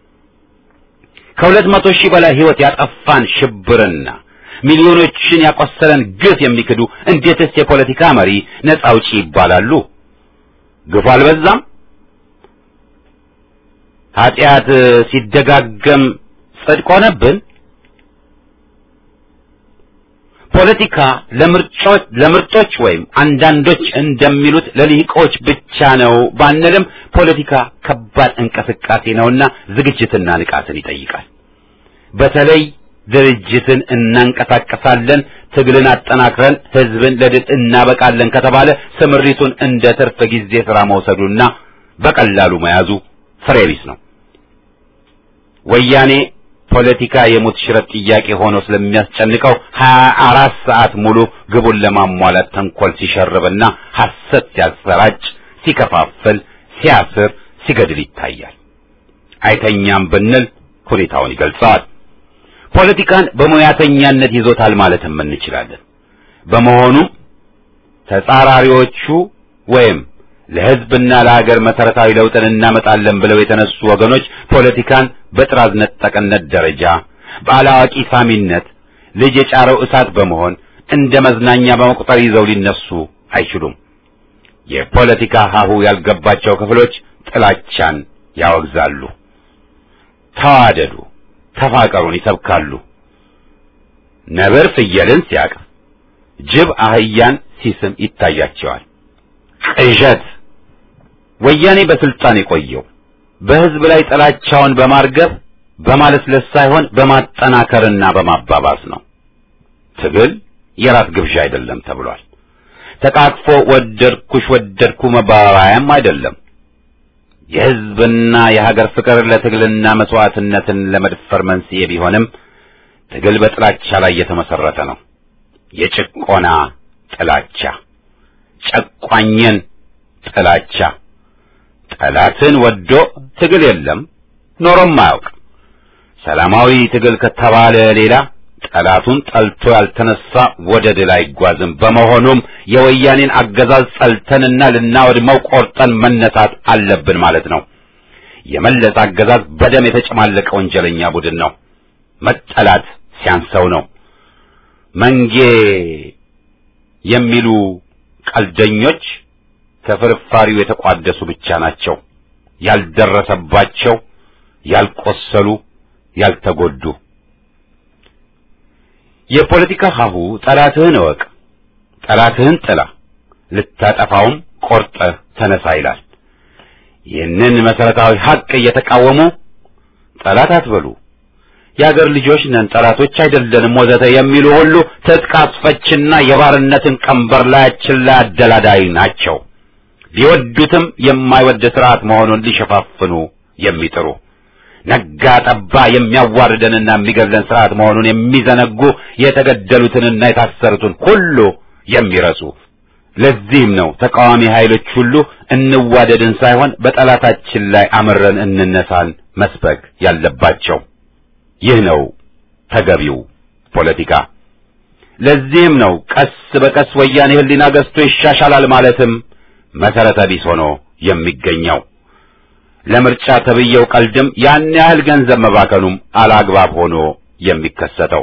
ከሁለት መቶ ሺህ በላይ ሕይወት ያጠፋን ሽብርና ሚሊዮኖችን ያቆሰለን ግፍ የሚክዱ እንዴትስ የፖለቲካ መሪ ነጻ አውጪ ይባላሉ? ግፉ አልበዛም? ኃጢአት ሲደጋገም ጽድቅ ሆነብን? ፖለቲካ ለምርጮች ለምርጦች ወይም አንዳንዶች እንደሚሉት ለልሂቆች ብቻ ነው ባንልም ፖለቲካ ከባድ እንቅስቃሴ ነውና ዝግጅትና ንቃትን ይጠይቃል። በተለይ ድርጅትን እናንቀሳቀሳለን፣ ትግልን አጠናክረን ህዝብን ለድል እናበቃለን ከተባለ ስምሪቱን እንደ ትርፍ ጊዜ ስራ መውሰዱና በቀላሉ መያዙ ፍሬ ቢስ ነው። ወያኔ ፖለቲካ የሙት ሽረት ጥያቄ ሆኖ ስለሚያስጨንቀው ሀያ አራት ሰዓት ሙሉ ግቡን ለማሟላት ተንኮል ሲሸርብና ሐሰት ሲያሰራጭ፣ ሲከፋፍል፣ ሲያስር፣ ሲገድል ይታያል። አይተኛም ብንል ሁኔታውን ይገልጸዋል። ፖለቲካን በሙያተኛነት ይዞታል ማለትም እንችላለን። በመሆኑም ተጻራሪዎቹ ወይም ለህዝብና ለሀገር መሰረታዊ ለውጥን እናመጣለን ብለው የተነሱ ወገኖች ፖለቲካን በጥራዝ ነጠቅነት ደረጃ በአላዋቂ ሳሚነት ልጅ የጫረው እሳት በመሆን እንደ መዝናኛ በመቁጠር ይዘው ሊነሱ አይችሉም። የፖለቲካ ሀሁ ያልገባቸው ክፍሎች ጥላቻን ያወግዛሉ። ተዋደዱ፣ ተፋቀሩን ይሰብካሉ። ነብር ፍየልን ሲያቅፍ፣ ጅብ አህያን ሲስም ይታያቸዋል። ቅዠት ወያኔ በስልጣን የቆየው በህዝብ ላይ ጥላቻውን በማርገብ በማለስለስ ሳይሆን በማጠናከርና በማባባስ ነው። ትግል የራት ግብዣ አይደለም ተብሏል። ተቃቅፎ ወደድኩሽ ወደድኩ መባባያም አይደለም። የህዝብና የሀገር ፍቅር ለትግልና መስዋዕትነትን ለመድፈር መንስኤ ቢሆንም ትግል በጥላቻ ላይ የተመሰረተ ነው። የጭቆና ጥላቻ፣ ጨቋኝን ጥላቻ ጠላትን ወዶ ትግል የለም ኖሮም አያውቅ። ሰላማዊ ትግል ከተባለ ሌላ ጠላቱን ጠልቶ ያልተነሳ ወደ ድል አይጓዝም። በመሆኑም የወያኔን አገዛዝ ጠልተንና ልናወድመው ቆርጠን መነሳት አለብን ማለት ነው። የመለስ አገዛዝ በደም የተጨማለቀ ወንጀለኛ ቡድን ነው። መጠላት ሲያንሰው ነው። መንጌ የሚሉ ቀልደኞች ከፍርፋሪው የተቋደሱ ብቻ ናቸው። ያልደረሰባቸው፣ ያልቆሰሉ፣ ያልተጎዱ። የፖለቲካ ሀሁ ጠላትህን እወቅ፣ ጠላትህን ጥላ፣ ልታጠፋውም ቆርጠህ ተነሳ ይላል። ይህንን መሰረታዊ ሀቅ እየተቃወሙ ጠላት አትበሉ፣ የአገር ልጆች ነን፣ ጠላቶች አይደለንም ወዘተ የሚሉ ሁሉ ትጥቅ አስፈችና የባርነትን ቀንበር ላያችን ላይ አደላዳይ ናቸው። ሊወዱትም የማይወድ ስርዓት መሆኑን ሊሸፋፍኑ የሚጥሩ ነጋ ጠባ የሚያዋርደንና የሚገድለን ስርዓት መሆኑን የሚዘነጉ የተገደሉትንና የታሰሩትን ሁሉ የሚረሱ ለዚህም ነው ተቃዋሚ ኃይሎች ሁሉ እንዋደድን ሳይሆን በጠላታችን ላይ አምረን እንነሳን መስበክ ያለባቸው። ይህ ነው ተገቢው ፖለቲካ። ለዚህም ነው ቀስ በቀስ ወያኔ ሕሊና ገዝቶ ይሻሻላል ማለትም መሰረተ ቢስ ሆኖ የሚገኘው። ለምርጫ ተብየው ቀልድም ያን ያህል ገንዘብ መባከኑም አላግባብ ሆኖ የሚከሰተው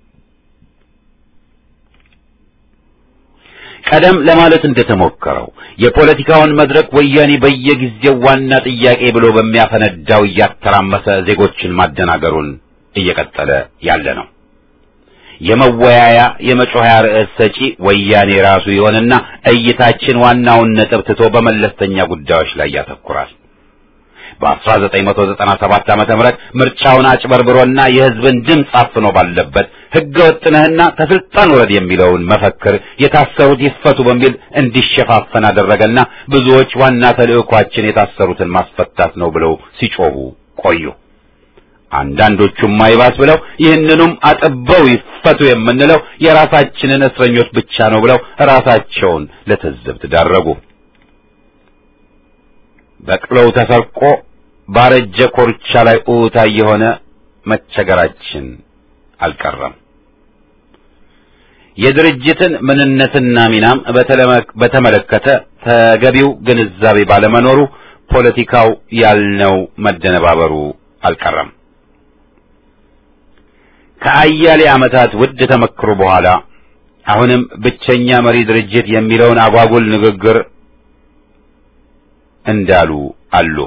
ቀደም ለማለት እንደተሞከረው የፖለቲካውን መድረክ ወያኔ በየጊዜው ዋና ጥያቄ ብሎ በሚያፈነዳው እያተራመሰ ዜጎችን ማደናገሩን እየቀጠለ ያለ ነው። የመወያያ የመጮኸያ ርዕስ ሰጪ ወያኔ ራሱ ይሆንና እይታችን ዋናውን ነጥብ ትቶ በመለስተኛ ጉዳዮች ላይ ያተኩራል። በ1997 ዓመተ ምህረት ምርጫውን አጭበርብሮና የሕዝብን ድምፅ አፍኖ ባለበት ሕገ ወጥነህና ከስልጣን ውረድ የሚለውን መፈክር የታሰሩት ይፈቱ በሚል እንዲሸፋፈን አደረገና ብዙዎች ዋና ተልዕኳችን የታሰሩትን ማስፈታት ነው ብለው ሲጮሁ ቆዩ። አንዳንዶቹም አይባስ ብለው ይህንኑም አጥበው ይፈቱ የምንለው የራሳችንን እስረኞች ብቻ ነው ብለው ራሳቸውን ለትዝብት ዳረጉ። በቅሎው ተሰርቆ ባረጀ ኮርቻ ላይ ኡታ የሆነ መቸገራችን አልቀረም። የድርጅትን ምንነትና ሚናም በተመለከተ ተገቢው ግንዛቤ ባለመኖሩ ፖለቲካው ያልነው መደነባበሩ አልቀረም። ከአያሌ ዓመታት ውድ ተመክሮ በኋላ አሁንም ብቸኛ መሪ ድርጅት የሚለውን አጓጉል ንግግር እንዳሉ አሉ።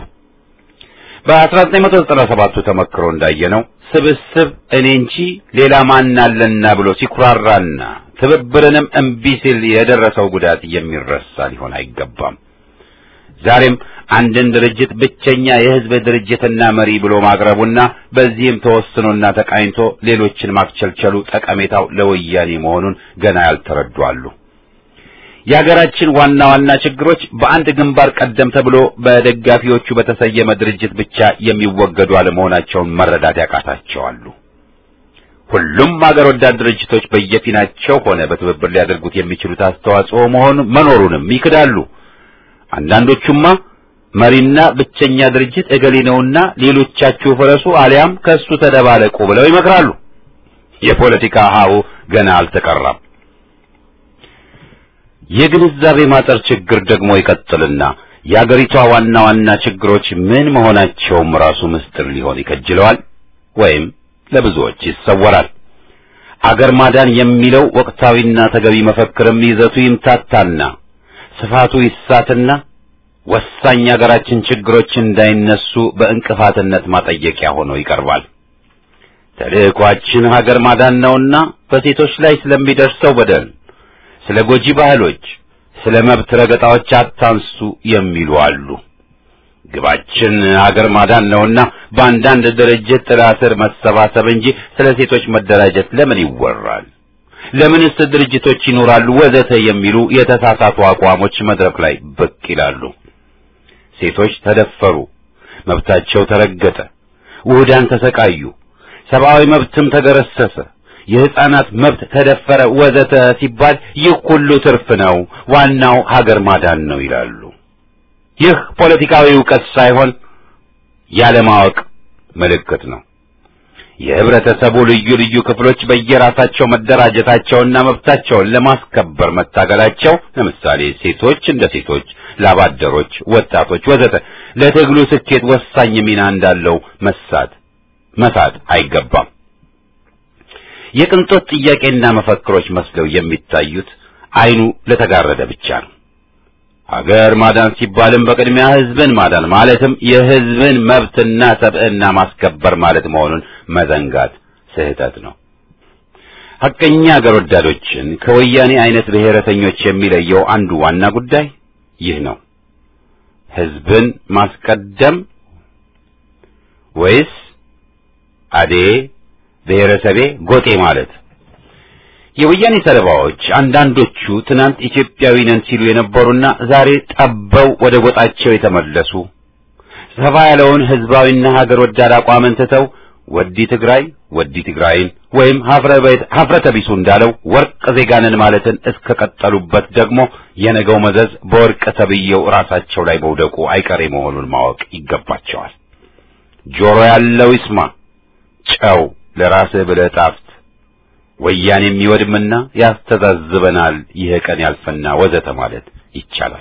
በ1997ቱ ተመክሮ እንዳየነው ስብስብ እኔ እንጂ ሌላ ማን አለና ብሎ ሲኩራራና ትብብርንም እምቢ ሲል የደረሰው ጉዳት የሚረሳ ሊሆን አይገባም። ዛሬም አንድን ድርጅት ብቸኛ የሕዝብ ድርጅትና መሪ ብሎ ማቅረቡና በዚህም ተወስኖና ተቃኝቶ ሌሎችን ማክቸልቸሉ ጠቀሜታው ለወያኔ መሆኑን ገና ያልተረዱ አሉ። የሀገራችን ዋና ዋና ችግሮች በአንድ ግንባር ቀደም ተብሎ በደጋፊዎቹ በተሰየመ ድርጅት ብቻ የሚወገዱ አለመሆናቸውን መረዳት ያቃታቸዋሉ። ሁሉም ሀገር ወዳድ ድርጅቶች በየፊናቸው ሆነ በትብብር ሊያደርጉት የሚችሉት አስተዋጽኦ መሆኑ መኖሩንም ይክዳሉ። አንዳንዶቹማ መሪና ብቸኛ ድርጅት እገሌ ነውና ሌሎቻችሁ ፍረሱ አሊያም ከእሱ ተደባለቁ ብለው ይመክራሉ። የፖለቲካ ሀሁ ገና አልተቀራም። የግንዛቤ ማጠር ችግር ደግሞ ይቀጥልና የአገሪቷ ዋና ዋና ችግሮች ምን መሆናቸውም ራሱ ምስጢር ሊሆን ይከጅለዋል ወይም ለብዙዎች ይሰወራል። አገር ማዳን የሚለው ወቅታዊና ተገቢ መፈክርም ይዘቱ ይምታታና ስፋቱ ይሳትና ወሳኝ የአገራችን ችግሮች እንዳይነሱ በእንቅፋትነት ማጠየቂያ ሆኖ ይቀርባል። ተልዕኳችን ሀገር ማዳን ነውና በሴቶች ላይ ስለሚደርሰው በደል ስለ ጎጂ ባህሎች፣ ስለ መብት ረገጣዎች አታንሱ የሚሉ አሉ። ግባችን ሀገር ማዳን ነውና በአንዳንድ ድርጅት ጥላ ስር መሰባሰብ እንጂ ስለ ሴቶች መደራጀት ለምን ይወራል? ለምንስ ድርጅቶች ይኖራሉ? ወዘተ የሚሉ የተሳሳቱ አቋሞች መድረክ ላይ ብቅ ይላሉ። ሴቶች ተደፈሩ፣ መብታቸው ተረገጠ፣ ውህዳን ተሰቃዩ፣ ሰብአዊ መብትም ተገረሰሰ የሕፃናት መብት ተደፈረ ወዘተ ሲባል ይህ ሁሉ ትርፍ ነው፣ ዋናው ሀገር ማዳን ነው ይላሉ። ይህ ፖለቲካዊ ዕውቀት ሳይሆን ያለማወቅ ምልክት ነው። የህብረተሰቡ ልዩ ልዩ ክፍሎች በየራሳቸው መደራጀታቸውና መብታቸውን ለማስከበር መታገላቸው፣ ለምሳሌ ሴቶች እንደ ሴቶች፣ ላባደሮች፣ ወጣቶች ወዘተ ለትግሉ ስኬት ወሳኝ ሚና እንዳለው መሳት መሳት አይገባም። የቅንጦት ጥያቄና መፈክሮች መስለው የሚታዩት አይኑ ለተጋረደ ብቻ ነው። ሀገር ማዳን ሲባልም በቅድሚያ ህዝብን ማዳን ማለትም የህዝብን መብትና ሰብዕና ማስከበር ማለት መሆኑን መዘንጋት ስህተት ነው። ሐቀኛ አገር ወዳዶችን ከወያኔ አይነት ብሔረተኞች የሚለየው አንዱ ዋና ጉዳይ ይህ ነው። ህዝብን ማስቀደም ወይስ አዴ ብሔረሰቤ ጎጤ ማለት? የወያኔ ሰለባዎች አንዳንዶቹ ትናንት ኢትዮጵያዊ ነን ሲሉ የነበሩና ዛሬ ጠበው ወደ ጎጣቸው የተመለሱ ሰፋ ያለውን ህዝባዊና ሀገር ወዳድ አቋምን ትተው ወዲ ትግራይ ወዲ ትግራይን ወይም ሀፍረተ ቢሱ እንዳለው ወርቅ ዜጋንን ማለትን እስከቀጠሉበት ደግሞ የነገው መዘዝ በወርቅ ተብዬው ራሳቸው ላይ መውደቁ አይቀሬ መሆኑን ማወቅ ይገባቸዋል። ጆሮ ያለው ይስማ፣ ጨው ለራስህ ብለህ ጣፍት፣ ወያኔ የሚወድምና ያስተዛዝበናል፣ ይህ ቀን ያልፈና ወዘተ ማለት ይቻላል።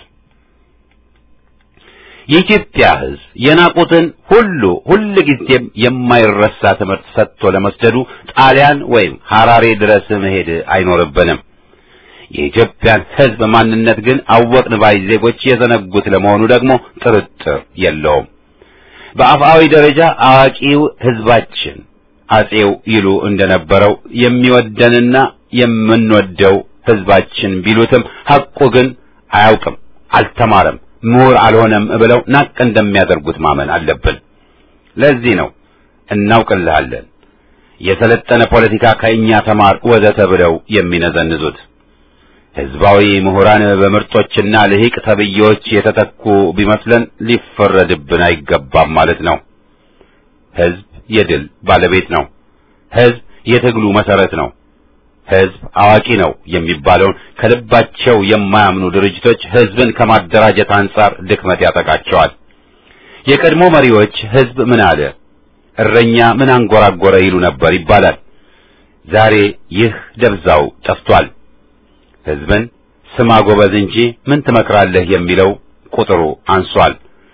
የኢትዮጵያ ሕዝብ የናቁትን ሁሉ ሁልጊዜም የማይረሳ ትምህርት ሰጥቶ ለመስደዱ ጣሊያን ወይም ሐራሬ ድረስ መሄድ አይኖርብንም። የኢትዮጵያን ሕዝብ ማንነት ግን አወቅን ባይ ዜጎች የዘነጉት ለመሆኑ ደግሞ ጥርጥር የለውም። በአፍአዊ ደረጃ አዋቂው ሕዝባችን አጼው ይሉ እንደነበረው የሚወደንና የምንወደው ሕዝባችን ቢሉትም ሐቁ ግን አያውቅም፣ አልተማረም ምሁር አልሆነም ብለው ናቅ እንደሚያደርጉት ማመን አለብን። ለዚህ ነው እናውቅልሃለን፣ የሰለጠነ ፖለቲካ ከእኛ ተማር ወዘተ ብለው የሚነዘንዙት። ህዝባዊ ምሁራን በምርጦችና ልሂቅ ተብዬዎች የተተኩ ቢመስለን ሊፈረድብን አይገባም ማለት ነው። ህዝብ የድል ባለቤት ነው። ህዝብ የትግሉ መሰረት ነው። ህዝብ አዋቂ ነው የሚባለውን ከልባቸው የማያምኑ ድርጅቶች ህዝብን ከማደራጀት አንጻር ድክመት ያጠቃቸዋል። የቀድሞ መሪዎች ህዝብ ምን አለ፣ እረኛ ምን አንጎራጎረ ይሉ ነበር ይባላል። ዛሬ ይህ ደብዛው ጠፍቷል። ህዝብን ስማ ጎበዝ እንጂ ምን ትመክራለህ የሚለው ቁጥሩ አንሷል።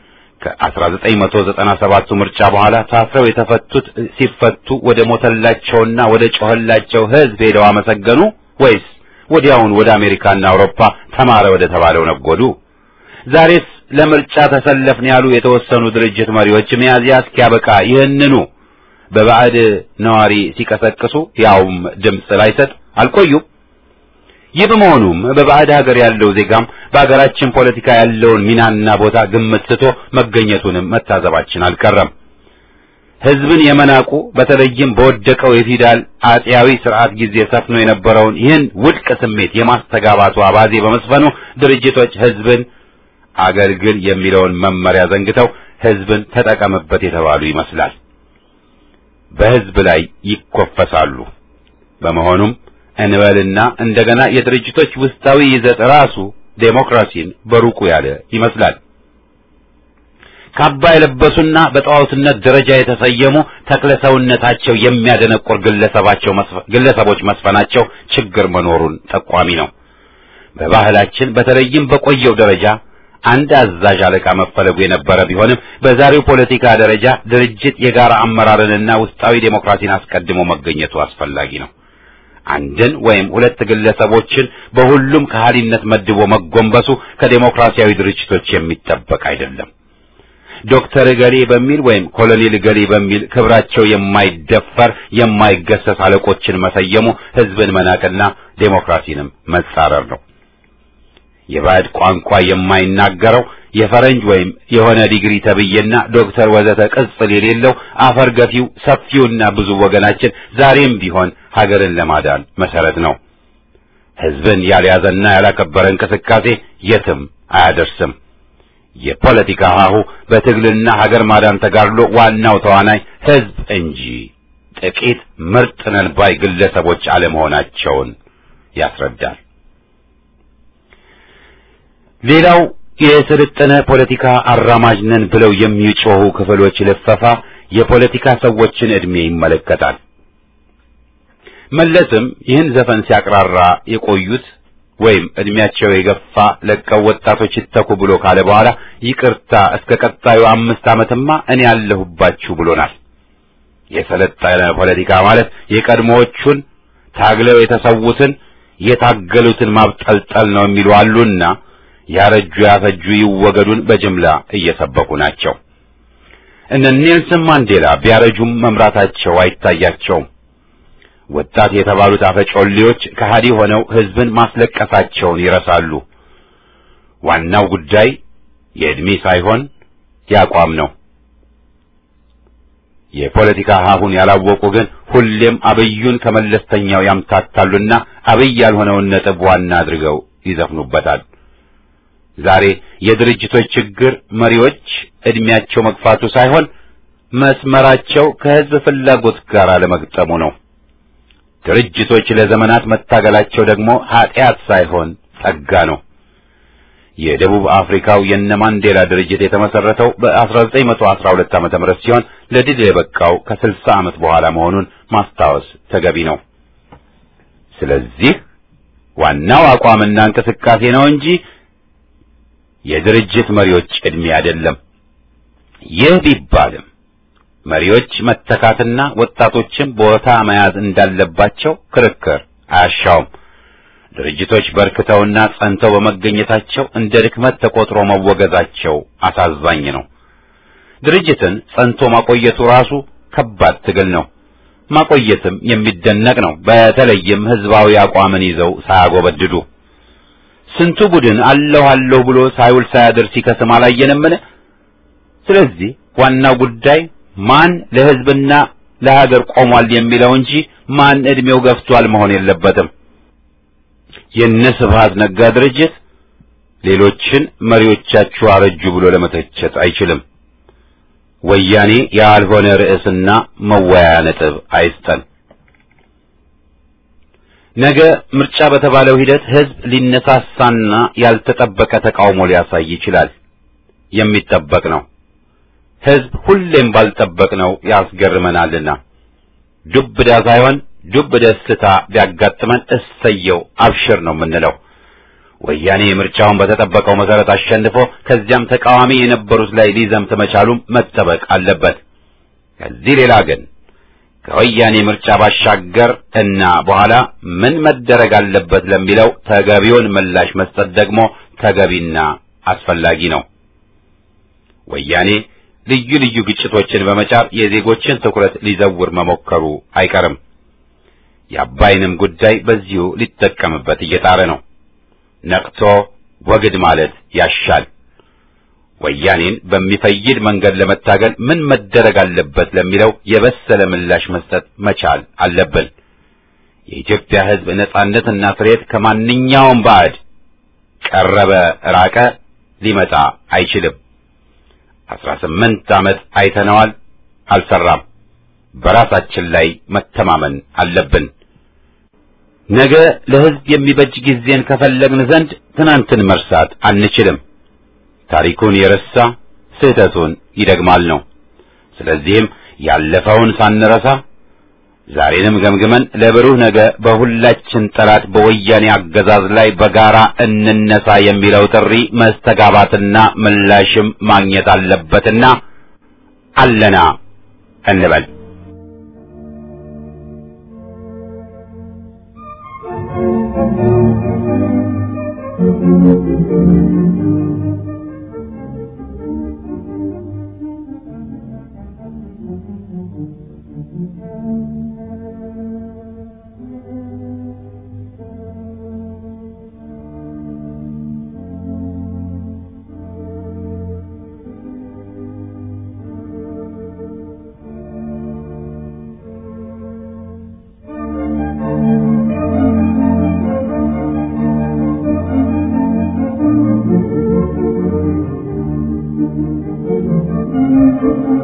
ከ1997ቱ ምርጫ በኋላ ታስረው የተፈቱት ሲፈቱ ወደ ሞተላቸውና ወደ ጮኸላቸው ህዝብ ሄደው አመሰገኑ ወይስ ወዲያውን ወደ አሜሪካና አውሮፓ ተማረ ወደ ተባለው ነጎዱ? ዛሬስ ለምርጫ ተሰለፍን ያሉ የተወሰኑ ድርጅት መሪዎች ሚያዝያ እስኪያበቃ ይህንኑ በባዕድ ነዋሪ ሲቀሰቅሱ ያውም ድምፅ ላይሰጥ አልቆዩም። ይህ በመሆኑም በባዕድ ሀገር ያለው ዜጋም በሀገራችን ፖለቲካ ያለውን ሚናና ቦታ ግምት ስቶ መገኘቱንም መታዘባችን አልቀረም። ህዝብን የመናቁ በተለይም በወደቀው የፊውዳል አጼያዊ ስርዓት ጊዜ ሰፍኖ የነበረውን ይህን ውድቅ ስሜት የማስተጋባቱ አባዜ በመስፈኑ ድርጅቶች ህዝብን አገልግል የሚለውን መመሪያ ዘንግተው ህዝብን ተጠቀምበት የተባሉ ይመስላል። በህዝብ ላይ ይኮፈሳሉ። በመሆኑም እንበልና እንደገና የድርጅቶች ውስጣዊ ይዘት ራሱ ዴሞክራሲን በሩቁ ያለ ይመስላል። ካባ የለበሱና በጣዖትነት ደረጃ የተሰየሙ ተክለ ሰውነታቸው የሚያደነቁር ግለሰባቸው ግለሰቦች መስፈናቸው ችግር መኖሩን ጠቋሚ ነው። በባህላችን በተለይም በቆየው ደረጃ አንድ አዛዥ አለቃ መፈለጉ የነበረ ቢሆንም በዛሬው ፖለቲካ ደረጃ ድርጅት የጋራ አመራርንና ውስጣዊ ዴሞክራሲን አስቀድሞ መገኘቱ አስፈላጊ ነው። አንድን ወይም ሁለት ግለሰቦችን በሁሉም ከሃሊነት መድቦ መጎንበሱ ከዴሞክራሲያዊ ድርጅቶች የሚጠበቅ አይደለም። ዶክተር ገሌ በሚል ወይም ኮሎኔል ገሌ በሚል ክብራቸው የማይደፈር የማይገሰስ አለቆችን መሰየሙ ህዝብን መናቅና ዴሞክራሲንም መጻረር ነው። የባዕድ ቋንቋ የማይናገረው የፈረንጅ ወይም የሆነ ዲግሪ ተብዬና ዶክተር ወዘተ ቅጽል የሌለው አፈር ገፊው ሰፊውና ብዙ ወገናችን ዛሬም ቢሆን ሀገርን ለማዳን መሰረት ነው። ህዝብን ያልያዘና ያላከበረ እንቅስቃሴ የትም አያደርስም። የፖለቲካ ሀሁ በትግልና ሀገር ማዳን ተጋድሎ ዋናው ተዋናይ ህዝብ እንጂ ጥቂት ምርጥ ነን ባይ ግለሰቦች አለመሆናቸውን ያስረዳል። ሌላው የስልጠነ ፖለቲካ አራማጅ ነን ብለው የሚጮሁ ክፍሎች ልፈፋ የፖለቲካ ሰዎችን ዕድሜ ይመለከታል። መለስም ይህን ዘፈን ሲያቅራራ የቆዩት ወይም ዕድሜያቸው የገፋ ለቀው ወጣቶች ይተኩ ብሎ ካለ በኋላ ይቅርታ እስከ ቀጣዩ አምስት ዓመትማ እኔ ያለሁባችሁ ብሎናል። የሰለጠነ ፖለቲካ ማለት የቀድሞዎቹን ታግለው የተሰዉትን የታገሉትን ማብጠልጠል ነው የሚሉ አሉና ያረጁ ያፈጁ ይወገዱን በጅምላ እየሰበኩ ናቸው። እነ ኔልሰን ማንዴላ ቢያረጁም መምራታቸው አይታያቸውም። ወጣት የተባሉት አፈጮሌዎች ከሃዲ ሆነው ሕዝብን ማስለቀሳቸውን ይረሳሉ። ዋናው ጉዳይ የዕድሜ ሳይሆን የአቋም ነው። የፖለቲካ ሀሁን ያላወቁ ግን ሁሌም አብዩን ከመለስተኛው ያምታታሉና አብይ ያልሆነውን ነጥብ ዋና አድርገው ይዘፍኑበታል። ዛሬ የድርጅቶች ችግር መሪዎች ዕድሜያቸው መግፋቱ ሳይሆን መስመራቸው ከሕዝብ ፍላጎት ጋር አለመግጠሙ ነው። ድርጅቶች ለዘመናት መታገላቸው ደግሞ ኃጢአት ሳይሆን ጸጋ ነው። የደቡብ አፍሪካው የነ ማንዴላ ድርጅት የተመሰረተው በ1912 ዓመተ ምህረት ሲሆን ለድል የበቃው ከ60 ዓመት በኋላ መሆኑን ማስታወስ ተገቢ ነው። ስለዚህ ዋናው አቋምና እንቅስቃሴ ነው እንጂ የድርጅት መሪዎች ዕድሜ አይደለም። ይህ ቢባልም መሪዎች መተካትና ወጣቶችን ቦታ መያዝ እንዳለባቸው ክርክር አያሻውም። ድርጅቶች በርክተውና ጸንተው በመገኘታቸው እንደ ድክመት ተቆጥሮ መወገዛቸው አሳዛኝ ነው። ድርጅትን ጸንቶ ማቆየቱ ራሱ ከባድ ትግል ነው። ማቆየትም የሚደነቅ ነው። በተለይም ህዝባዊ አቋምን ይዘው ሳያጎበድዱ ስንቱ ቡድን አለሁ አለሁ ብሎ ሳይውል ሳያድር ሲከስም አላየንምን? ስለዚህ ዋናው ጉዳይ ማን ለህዝብና ለሀገር ቆሟል የሚለው እንጂ ማን እድሜው ገፍቷል መሆን የለበትም። የነ ስብሐት ነጋ ድርጅት ሌሎችን መሪዎቻችሁ አረጁ ብሎ ለመተቸት አይችልም። ወያኔ ያልሆነ ርዕስና መወያያ ነጥብ አይስጠን። ነገ ምርጫ በተባለው ሂደት ህዝብ ሊነሳሳና ያልተጠበቀ ተቃውሞ ሊያሳይ ይችላል። የሚጠበቅ ነው። ህዝብ ሁሌም ባልጠበቅነው ያስገርመናልና ዱብዳ ሳይሆን ዱብ ደስታ ቢያጋጥመን እሰየው አብሽር ነው የምንለው። ወያኔ ምርጫውን በተጠበቀው መሰረት አሸንፎ ከዚያም ተቃዋሚ የነበሩት ላይ ሊዘምት መቻሉም መጠበቅ አለበት። ከዚህ ሌላ ግን ከወያኔ ምርጫ ባሻገር እና በኋላ ምን መደረግ አለበት ለሚለው ተገቢውን ምላሽ መስጠት ደግሞ ተገቢና አስፈላጊ ነው። ወያኔ ልዩ ልዩ ግጭቶችን በመጫር የዜጎችን ትኩረት ሊዘውር መሞከሩ አይቀርም። የአባይንም ጉዳይ በዚሁ ሊጠቀምበት እየጣረ ነው። ነቅቶ ወግድ ማለት ያሻል። ወያኔን በሚፈይድ መንገድ ለመታገል ምን መደረግ አለበት ለሚለው የበሰለ ምላሽ መስጠት መቻል አለብን። የኢትዮጵያ ሕዝብ ነጻነትና ፍሬት ከማንኛውም ባዕድ ቀረበ ራቀ ሊመጣ አይችልም። አስራ ስምንት ዓመት አይተነዋል፣ አልሰራም። በራሳችን ላይ መተማመን አለብን። ነገ ለሕዝብ የሚበጅ ጊዜን ከፈለግን ዘንድ ትናንትን መርሳት አንችልም። ታሪኩን የረሳ ስህተቱን ይደግማል ነው። ስለዚህም ያለፈውን ሳንረሳ ዛሬንም ገምግመን ለብሩህ ነገ በሁላችን ጠላት በወያኔ አገዛዝ ላይ በጋራ እንነሳ የሚለው ጥሪ መስተጋባትና ምላሽም ማግኘት አለበትና አለና እንበል። Thank you.